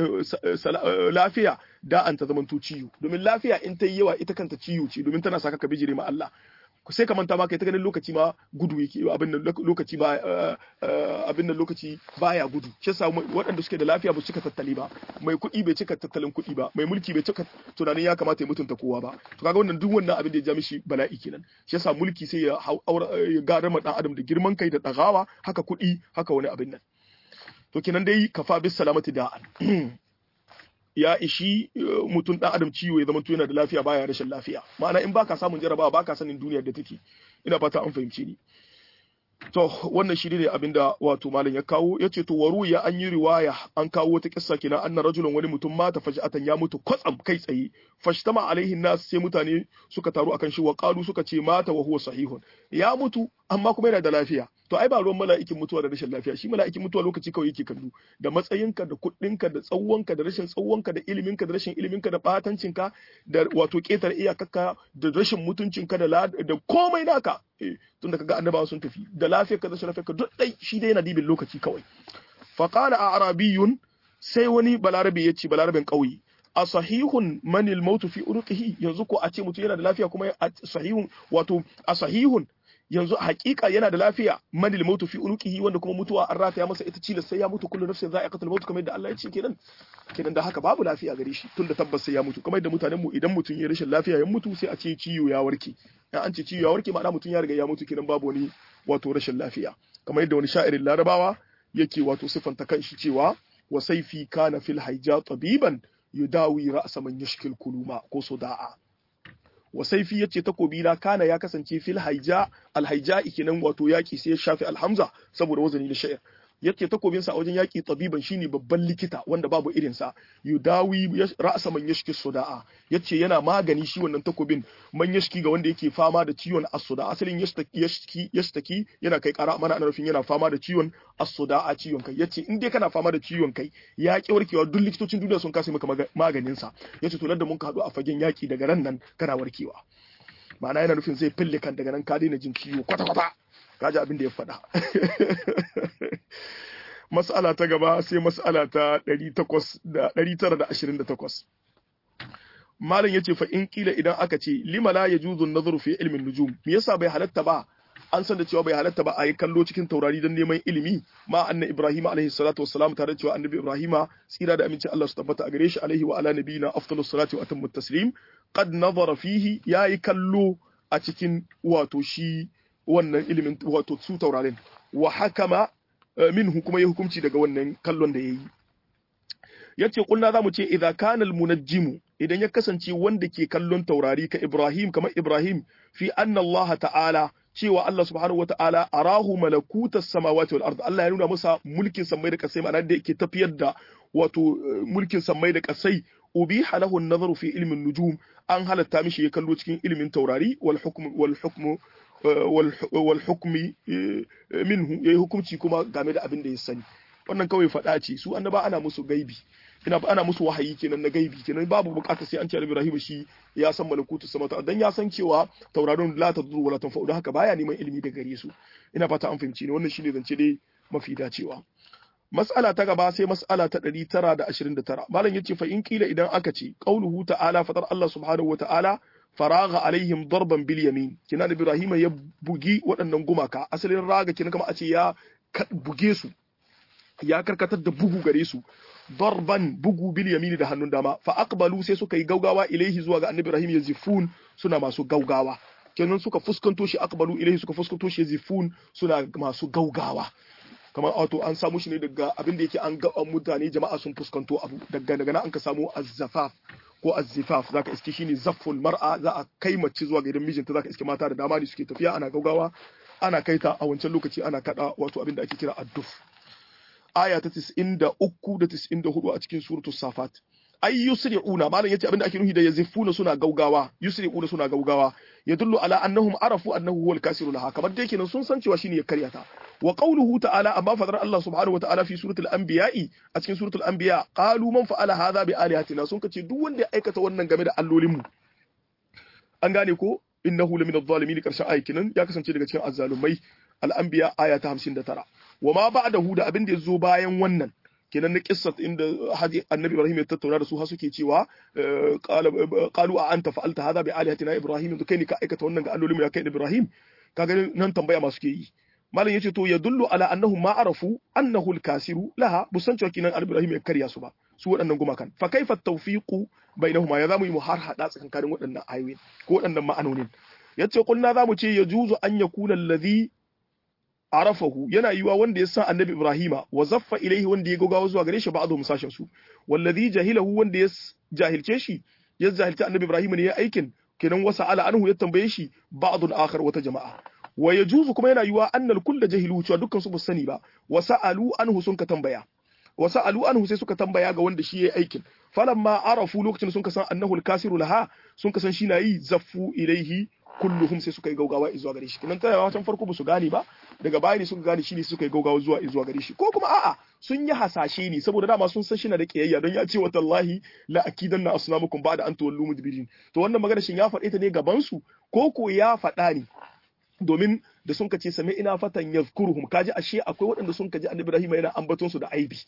lafiya da'an ta zamanto ciwo domin lafiya in ta yi yawa ita kanta ciwo ce domin tana saka ka bijire ma Allah sai ka manta ma kai ta ganin lokaci ma gudu yake abin nan lokaci ba abin nan lokaci baya gudu shi yasa waɗanda suke da lafiya ba su cika tattali ba mai kuɗi bai cika tattalin kuɗi ba mai mulki bai cika tunanin ya kamata ya mutunta kowa ba to kaga wannan duk wannan abin da ya ja mishi bala'i kenan shi yasa mulki sai ya ya gadar ma dan adam da girman kai da dagawa haka kuɗi haka wani abin nan to kenan dai kafa bis salamati da'an ya ishi mutum dan adam ciwo ya zama yana da lafiya baya rashin lafiya ma'ana in baka samun jarabawa baka sanin duniyar da take ina fata an fahimci ni to wannan shi ne abinda wato malam ya kawo yace to waru ya an yi riwaya an kawo wata kissa kina anna rajulun wani mutum mata faj'atan ya mutu kwatsam kai tsaye fashtama alaihi nas sai mutane suka taru akan shi wa qalu suka ce mata wa huwa sahihun ya mutu amma kuma yana da lafiya to ai ba ruwan mala'ikin mutuwa da rashin lafiya shi mala'ikin mutuwa lokaci kawai yake kallo da matsayinka da kuɗinka da tsawonka da rashin tsawonka da iliminka da rashin iliminka da batancinka da wato ƙetare iyakarka da rashin mutuncinka da da komai naka tunda kaga annabawa sun tafi da lafiyarka da rashin lafiyarka duk dai shi dai yana dibin lokaci kawai fa qala a arabiyun sai wani balarabe ya ce balarabin ƙauye a sahihun manil mautu fi unuqihi yanzu ko a ce mutum yana da lafiya kuma a sahihun wato a sahihun yanzu hakika yana da lafiya manil mautu fi unuqihi wanda kuma mutuwa an rataya masa ita cilas sai ya mutu kullu nafsin za'iqatul maut kamar yadda Allah ya ce kenan kenan da haka babu lafiya gare shi tunda tabbas sai ya mutu kamar yadda mutanen mu idan mutum ya rashin lafiya ya mutu sai a ce ciwo ya warke ya an ce ciwo ya warke ma'ana mutum ya riga ya mutu kenan babu wani wato rashin lafiya kamar yadda wani sha'irin larabawa yake wato sifanta kanshi cewa wa saifi kana fil haija tabiban yudawi ra'sa man yashkil kuluma ko suda'a wa saifi yace takobi na kana ya kasance fil haija al haija kenan wato yaki sai ya shafi alhamza saboda wazani na sha'ir yace takobin sa a wajen yaki tabiban shine babban likita wanda babu irin sa yudawi ra'sa man yashki suda'a yace yana magani shi wannan takobin man yashki ga wanda yake fama da ciwon as-suda asalin yashtaki yashtaki yana kai kara mana ana nufin yana fama da ciwon as-suda'a ciwon kai yace in dai kana fama da ciwon kai ya ki warkewa duk likitocin duniya sun kasa maka maganin sa yace to da mun ka hadu a fagen yaki daga ran nan kana warkewa ma'ana yana nufin zai fille kan daga nan ka daina jin ciwo kwata kwata kaji abin da ya faɗa mas'ala ta gaba sai mas'ala ta 928 malam yace fa in kila idan aka ce lima la yajuzu an-nazaru fi ilmin nujum me yasa bai halatta ba an san da cewa bai halatta ba a yi kallo cikin taurari don neman ilimi ma anna ibrahim alaihi salatu wassalam tare da cewa annabi ibrahima tsira da aminci Allah su tabbata a gare shi alaihi wa ala nabiyina afdalus salati wa atammu taslim qad nazara fihi yayi kallo a cikin wato shi wannan ilimin wato su taurarin wa hakama minhu kuma ya hukunci daga wannan kallon da yayi yace kulna zamu ce idza kana al munajjimu idan ya kasance wanda ke kallon taurari ka Ibrahim kamar Ibrahim fi anna Allah ta'ala cewa Allah subhanahu wa ta'ala arahu malakutas samawati wal ard Allah ya nuna masa mulkin samai da kasai ma'ana da yake tafiyar da wato mulkin samai da kasai ubiha lahu an-nazaru fi ilmin nujum an halatta mishi ya kallo cikin ilimin taurari wal hukm wal hukmu wal hukmi minhu yayi hukunci kuma game da abin da ya sani wannan kawai faɗa ce su annaba ana musu gaibi ina ana musu wahayi kenan na gaibi kenan babu bukatar sai an ce Ibrahim shi ya san malakutu samata dan ya san cewa tauraron la tadru wala tanfa'u da haka baya neman ilimi daga gare su ina fata an fahimci ne wannan shine zance dai mafi dacewa mas'ala ta gaba sai mas'ala ta 929 malam yace fa in kila idan aka ce qauluhu ta'ala fatar Allah subhanahu wa ta'ala faraga alaihim darban bil yamin kina da Ibrahim ya bugi waɗannan gumaka asalin raga kina kama a ce ya buge su ya karkatar da bugu gare su darban bugu bil yamini da hannun dama fa aqbalu sai suka yi gaugawa ilaihi zuwa ga annabi Ibrahim yazifun suna masu gaugawa kenan suka fuskanto shi aqbalu ilaihi suka fuskanto shi yazifun suna masu gaugawa kamar wato an samu shi ne daga abin da yake an ga mutane jama'a sun fuskanto abu daga daga nan an ka samu azzafaf ko azzifaf zaka iske shine zafful mar'a za a kai mace zuwa ga gidan mijinta zaka iske mata da dama ne suke tafiya ana gaugawa ana kaita a wancan lokaci ana kada wato abin da ake kira adduf aya ta 93 da 94 a cikin suratul safat ay yusri'una malam yace abinda ake nufi da yazifuna suna gaugawa yusri'una suna gaugawa yadullu ala annahum arafu annahu huwal kasiru laha kamar dai kenan sun san cewa shine ya karyata wa qawluhu ta'ala amma fadar Allah subhanahu wa ta'ala fi suratul anbiya'i a cikin suratul anbiya qalu man fa'ala hadha bi alihatina sun kace duk wanda ya aikata wannan game da allolin mu an gane ko innahu lamin adh-dhalimin karshen ayatin ya kasance daga cikin azzalumai al-anbiya aya ta 59 wa ma ba'dahu da abin da yazo bayan wannan kenan na kissat inda annabi ibrahim ya tattauna da su har suke cewa qalu a anta fa'alta hadha bi alihatina ibrahim to kai ne ka aikata wannan ga allolin ya kai ibrahim kaga nan tambaya masu ke yi malam yace to yadullu ala annahu ma arafu annahu al-kasiru laha busan cewa kinan ibrahim ya karya su ba su waɗannan gumakan fa kaifa tawfiqu bainahuma ya zamu yi mu har hada tsakankanin waɗannan ayoyin ko waɗannan ma'anonin yace kulna zamu ce yajuzu an yakuna alladhi arafahu yana yiwa wanda ya san annabi ibrahima wa zaffa ilaihi wanda ya gogawa zuwa gare shi ba'dhu musashin su wallazi jahilahu wanda ya jahilce shi ya jahilta annabi ibrahima ne ya aikin kenan wasa ala anhu ya tambaye shi ba'dun akhar wata jama'a wa yajuzu kuma yana yiwa annal kullu jahilu cewa dukkan su ba sani ba wa sa'alu anhu sun ka tambaya wa sa'alu anhu sai suka tambaya ga wanda shi yayi aikin falamma arafu lokacin sun ka san annahu al-kasiru laha sun ka san shi na yi zaffu ilaihi kulluhum sai suka yi gaugawa zuwa gare shi kinan tana can farko ba su gane ba daga baya ne suka gane shi ne suka yi gaugawa zuwa zuwa gare shi ko kuma a'a sun yi hasashe ne saboda dama sun san shi na da kiyayya don ya ce wa tallahi la akidanna asnamukum ba'da an tuwallu mudbirin to wannan magana shin ya faɗe ta ne gaban su ko ko ya faɗa ne domin da sun kace sami ina fatan yazkuruhum kaji ashe akwai waɗanda sun kaji annabi Ibrahim yana ambaton su da aibi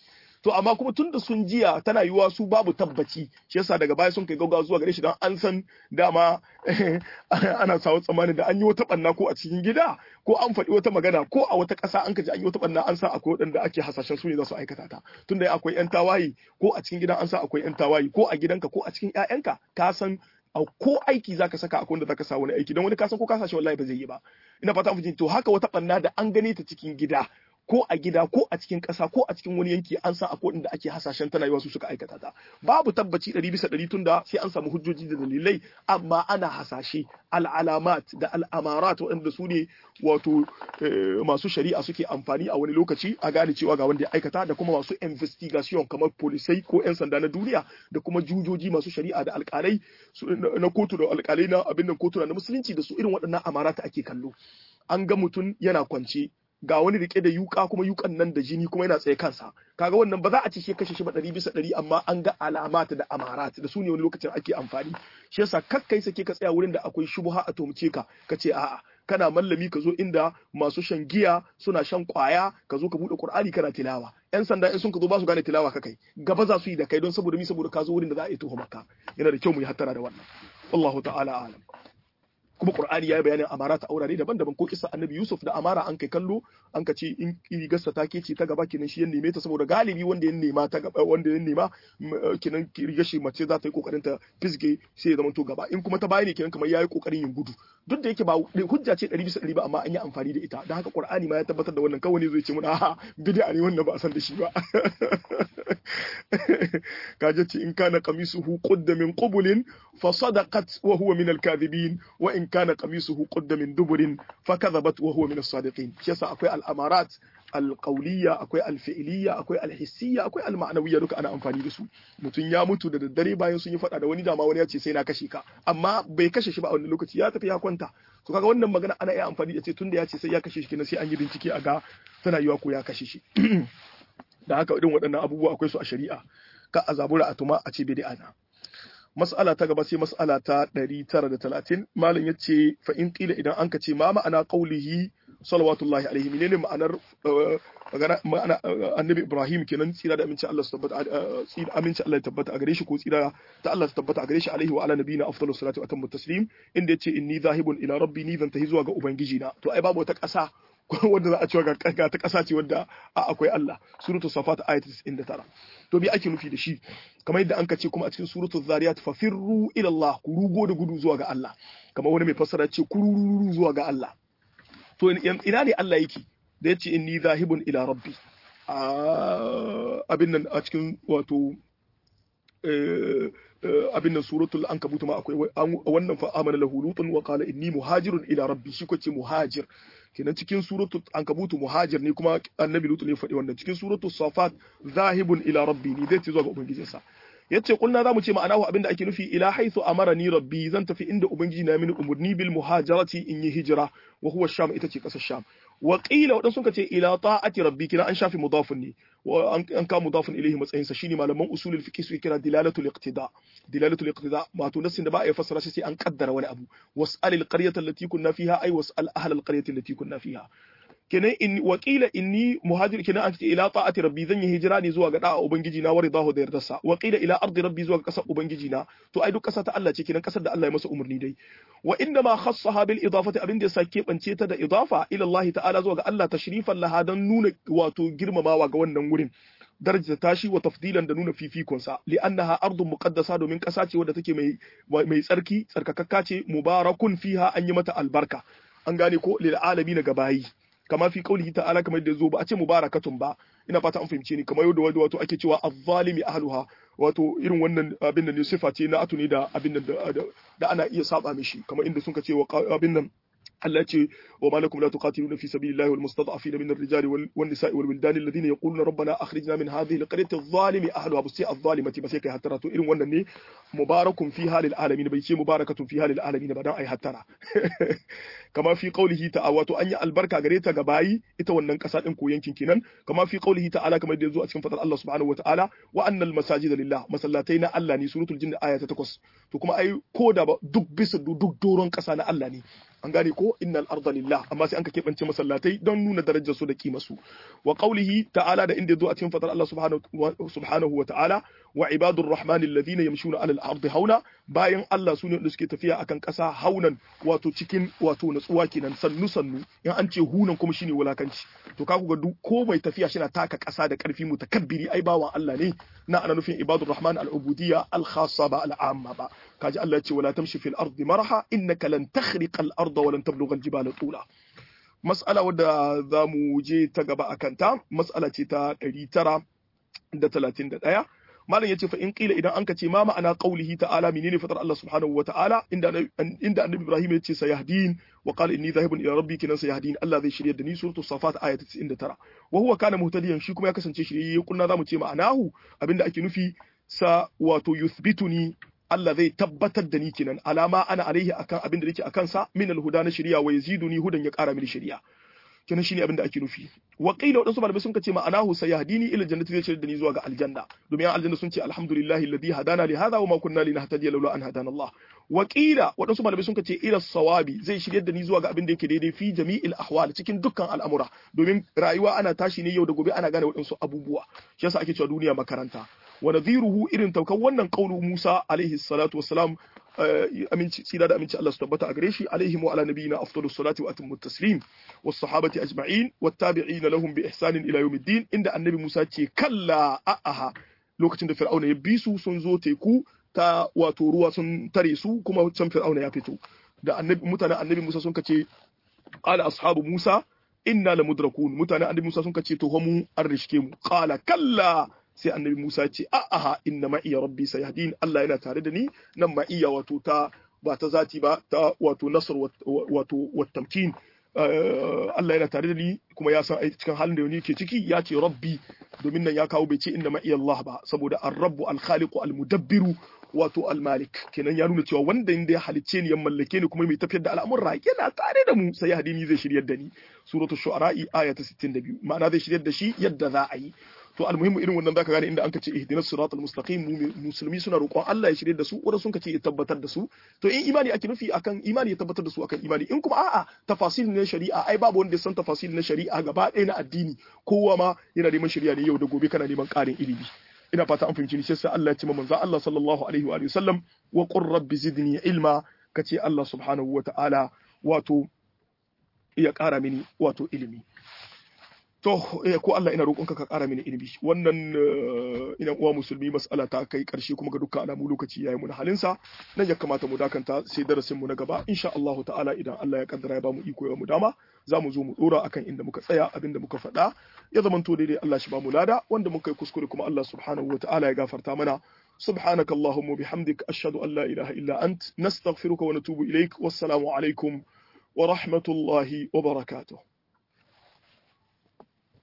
to amma kuma tunda sun jiya tana yiwuwa su babu tabbaci shi yasa daga baya sun kai gaggawa zuwa gare shi dan an san dama ana sawo tsammanin da an yi wata banna ko a cikin gida ko an faɗi wata magana ko a wata ƙasa an kaji an yi wata banna an san akwai waɗanda ake hasashen su ne za su aikata ta tunda akwai yan tawayi ko a cikin gidan an san akwai yan tawayi ko a gidanka ko a cikin ƴaƴanka ka san ko aiki zaka saka akwai wanda zaka sa wani aiki don wani kasan ko ka sashi wallahi ba zai yi ba ina fata mun to haka wata banna da an gane ta cikin gida ko a gida ko a cikin ƙasa ko a cikin wani yanki an san akwai inda ake hasashen tana yiwa su suka aikata ta babu tabbaci ɗari bisa ɗari tunda sai an samu hujjoji da dalilai amma ana hasashe al'alamat da al'amarat waɗanda su ne wato masu shari'a suke amfani a wani lokaci a gane cewa ga wanda ya aikata da kuma masu investigation kamar polisai ko 'yan sanda na duniya da kuma jujoji masu shari'a da alƙalai na kotu da alƙalai na abin nan kotu na musulunci da su irin waɗannan amarata ake kallo an ga mutum yana kwance ga wani rike da yuka kuma yukan nan da jini kuma yana tsaye kansa kaga wannan ba za a ci shi kashe shi ba ɗari bisa ɗari amma an ga alamat da amarat da su ne wani lokacin ake amfani shi yasa kakkai sake ka tsaya wurin da akwai shubha a tumce ka ka ce a'a kana mallami ka zo inda masu shan giya suna shan kwaya ka zo ka bude qur'ani kana tilawa yan sanda in sun ka zo ba su gane tilawa ka kai gaba za su yi da kai don saboda mi saboda ka zo wurin da za a yi tuhumaka yana da kyau mu yi hattara da wannan wallahu ta'ala alam kuma Qur'ani yayi bayanin amara ta aurare daban-daban ko kissa Annabi Yusuf da amara an kai kallo an ka ce in rigarsa ta ke ce ta gaba kenan shi ya neme ta saboda galibi wanda ya nema ta gaba wanda ya nema kenan rigar shi mace za ta yi kokarin ta fisge sai ya zama to gaba in kuma ta baya ne kenan kamar yayi kokarin yin gudu duk da yake ba hujja ce 100 bisa 100 ba amma an yi amfani da ita dan haka Qur'ani ma ya tabbatar da wannan kawai ne zai ce mun a'a bid'a ne wannan ba a san da shi ba kaje ce in kana qamisuhu qudda min qubulin fa sadaqat wa huwa min al-kadhibin wa in kana qamisuhu qudda min duburin fa kadhabat wa huwa min as-sadiqin shi yasa akwai al-amarat al-qawliya akwai al-fi'liya akwai al-hissiyya akwai al-ma'nawiyya duka ana amfani da su mutum ya mutu da daddare bayan sun yi fada da wani dama wani ya ce sai na kashe ka amma bai kashe shi ba a wani lokaci ya tafi ya kwanta to kaga wannan magana ana iya amfani da ce tunda ya ce sai ya kashe shi kenan sai an yi bincike a ga tana yiwa ko ya kashe shi da haka irin waɗannan abubuwa akwai su a shari'a ka a zabura a tuma a ce bid'a na mas'ala ta gaba sai mas'ala ta 930 malam yace fa in qila idan anka ce ma ma'ana qaulihi salawatullahi alaihi menene ma'anar ma'ana annabi ibrahim kenan tsira da aminci Allah su tabbata tsira aminci Allah ya tabbata a gare shi ko tsira ta Allah su tabbata a gare shi alaihi wa ala nabiyina afdalus salatu wa atammu taslim inda yace inni zahibun ila rabbi ni zan tahi zuwa ga ubangiji na to ai babu wata ƙasa wanda za a cewa ga ta ƙasa ce wadda akwai Allah suratu safat ayat 99 to bi ake nufi da shi kamar yadda an ce kuma a cikin suratu zariyat fa firru ila Allah ku rugo da gudu zuwa ga Allah kamar wani mai fassara ce kururu zuwa ga Allah to ina ne Allah yake da yace inni zahibun ila rabbi abin nan a cikin wato abin nan suratul ankabut ma akwai wannan fa amana lahu lutun wa qala inni muhajirun ila rabbi shi ko ce muhajir kenan cikin suratul ankabut muhajir ne kuma annabi lutun ya faɗi wannan cikin suratul safat zahibun ila rabbi ni zai ce zuwa ga ubangijinsa yace kulna zamu ce ma'anahu abinda ake nufi ila haythu amarani rabbi zan tafi inda ubangiji na mini umurni bil muhajarati in yi hijira wa huwa sham ita ce kasar sham wa qila wadan sun ce ila ta'ati rabbi kina an shafi mudafun ne wa an ka mudafun ilayhi matsayin sa shine malaman usulul fiqh su kira dilalatul iqtida dilalatul iqtida wato nassin da ba a yi fassara shi sai an kaddara wani abu was'al al qaryata allati kunna fiha ay was'al ahla al qaryati allati kunna fiha kenan in wakila inni muhajir kenan an ce ila ta'ati rabbi zan yi hijira ne zuwa ga da'a ubangiji na wari dahu da yardarsa wakila ila ardi rabbi zuwa ga kasar ubangiji na to ai duk kasa ta Allah ce kenan kasar da Allah ya masa umurni dai wa inda ma khassaha bil idafati abin da yasa keɓance ta da idafa ila Allah ta'ala zuwa ga Allah tashrifan laha dan nuna wato girmamawa ga wannan wurin daraja tashi wa tafdilan da nuna fifikonsa li'annaha ardun muqaddasa domin kasa ce wadda take mai mai tsarki tsarkakakka ce mubarakun fiha an yi mata albarka an gane ko lil alamin ga bayi kama fi kaulihi ta'ala kamar da zo ba a ce mubarakatun ba ina fata an fahimce ni kamar yadda wato ake cewa azzalimi ahluha wato irin wannan abin da ne sifa ce na atuni da abin da ana iya saba mishi kamar inda sun ka ce abin nan Allah ce wa malakum la tuqatiluna fi sabilillahi wal mustad'afina min ar-rijali wan nisa'i wal wildani alladhina yaquluna rabbana akhrijna min hadhihi al-qaryati adh-dhalimi ahluha basi adh-dhalimati ba sai kai hattara to irin wannan ne mubarakun fi halil alamin bai ce mubarakatun fi halil alamin ba dan ai hattara kama fi qawlihi ta'ala wato an yi albarka gare ta ga bayi ita wannan kasa din ko yankin kenan kama fi qawlihi ta'ala kamar da yazo a cikin fadar Allah subhanahu wa ta'ala wa annal masajida lillah masallatai na Allah ne suratul jinn aya ta 8 to kuma ai ko da duk bisa duk doron kasa na Allah ne an gane ko innal arda lillah amma sai an ka keɓance masallatai don nuna darajar su da kima su wa qawlihi ta'ala da inda zo a cikin fadar Allah subhanahu wa ta'ala wa ibadur rahmani alladhina yamshuna alal ardi hauna bayan Allah sune da suke tafiya akan ƙasa haunan wato cikin wato natsuwa kenan sannu sannu in an ce hunan kuma shine wulakanci to ka ga duk ko mai tafiya shi na taka ƙasa da ƙarfi mutakabbiri ai bawan Allah ne na ana nufin ibadur rahman al-ubudiyya al-khassa ba al-amma ba kaji Allah ya ce wala tamshi fil ardi maraha innaka lan takhriqa al-arda wa lan tablugha al-jibala tula mas'ala wadda za mu je ta gaba a kanta mas'ala ce ta 931 malam yace fa in qila idan anka ce ma ma'ana qaulihi ta'ala menene fatar Allah subhanahu wa ta'ala inda inda annabi Ibrahim yace sayahdin wa qala inni dhahibun ila rabbi kinan sayahdin Allah zai shirye da ni suratul safat aya 99 wa huwa kana muhtadiyan shi kuma ya kasance shirye kunna zamu ce ma'anahu abinda ake nufi sa wato yuthbituni Allah zai tabbatar da ni kenan alama ana alaihi akan abin da nake akan sa min alhuda na shari'a wa yaziduni hudan ya kara mini shari'a kenan shine abin da ake nufi wa qila wadansu malamai sun kace ma'anahu sayahdini ila jannati zai shirya da ni zuwa ga aljanna domin aljanna sun ce alhamdulillahi alladhi hadana li hadha wa ma kunna linahtadiya laula an hadana Allah wa qila wadansu malamai sun kace ila sawabi zai shirya da ni zuwa ga abin da yake daidai fi jami'il ahwal cikin dukkan al'amura domin rayuwa ana tashi ne yau da gobe ana gane wadansu abubuwa shi yasa ake cewa duniya makaranta wa nadhiruhu irin taukan wannan qaulu Musa alaihi salatu wassalam aminci tsira da aminci Allah su tabbata a gare shi alaihi wa ala nabiyina afdalus salati wa atimmu taslim was sahabati ajma'in wat tabi'ina lahum bi ihsanin ila yawmiddin inda annabi Musa ce kalla a'aha lokacin da fir'auna ya bi su sun zo teku ta wato ruwa sun tare su kuma can fir'auna ya fito da annabi mutanen annabi Musa sun kace qala ashabu Musa inna lamudrakun mutanen annabi Musa sun kace to mu an rishke mu qala kalla sai annabi Musa ce a'a inna ma iya rabbi sayahdin Allah yana tare da ni nan ma iya wato ta ba ta zati ba ta wato nasr wato wattamkin Allah yana tare da ni kuma ya san cikin halin da ke ciki ya ce rabbi domin nan ya kawo bai ce inna ma iya Allah ba saboda ar-rabbu al-khaliqu al-mudabbiru wato al-malik kenan ya nuna cewa wanda inda ya halicce ni ya mallake ni kuma mai tafiyar da al'amurra yana tare da mu sai ya hadini zai shiryar da ni suratul shu'ara aya ta 62 ma'ana zai shiryar da shi yadda za a yi to almuhimmu irin wannan zaka gane inda an kace ihdinas siratal mustaqim musulmi suna roƙon Allah ya shirye da su wanda sun kace ya tabbatar da su to in imani ake nufi akan imani ya tabbatar da su akan imani in kuma a'a tafasil na shari'a ai babu wanda ya san tafasil na shari'a gaba ɗaya na addini kowa ma yana neman shari'a ne yau da gobe kana neman ƙarin ilimi ina fata an fahimci ni sai Allah ya ce manzo Allah sallallahu alaihi wa sallam wa qur rabbi zidni ilma kace Allah subhanahu wa ta'ala wato ya ƙara mini wato ilimi to ko Allah ina roƙonka ka ƙara mini ilimi wannan ina uwa musulmi mas'ala ta kai ƙarshe kuma ga dukkan alamu lokaci yayi mu na halinsa nan ya kamata mu dakanta sai darasin mu na gaba insha Allah ta'ala idan Allah ya kaddara ya bamu iko ya mu dama za mu zo mu dora akan inda muka tsaya abinda muka faɗa ya zamanto daidai Allah shi bamu lada wanda muka yi kuskure kuma Allah subhanahu wa ta'ala ya gafarta mana سبحانك اللهم وبحمدك أشهد أن لا إله إلا أنت نستغفرك ونتوب إليك والسلام عليكم ورحمة الله وبركاته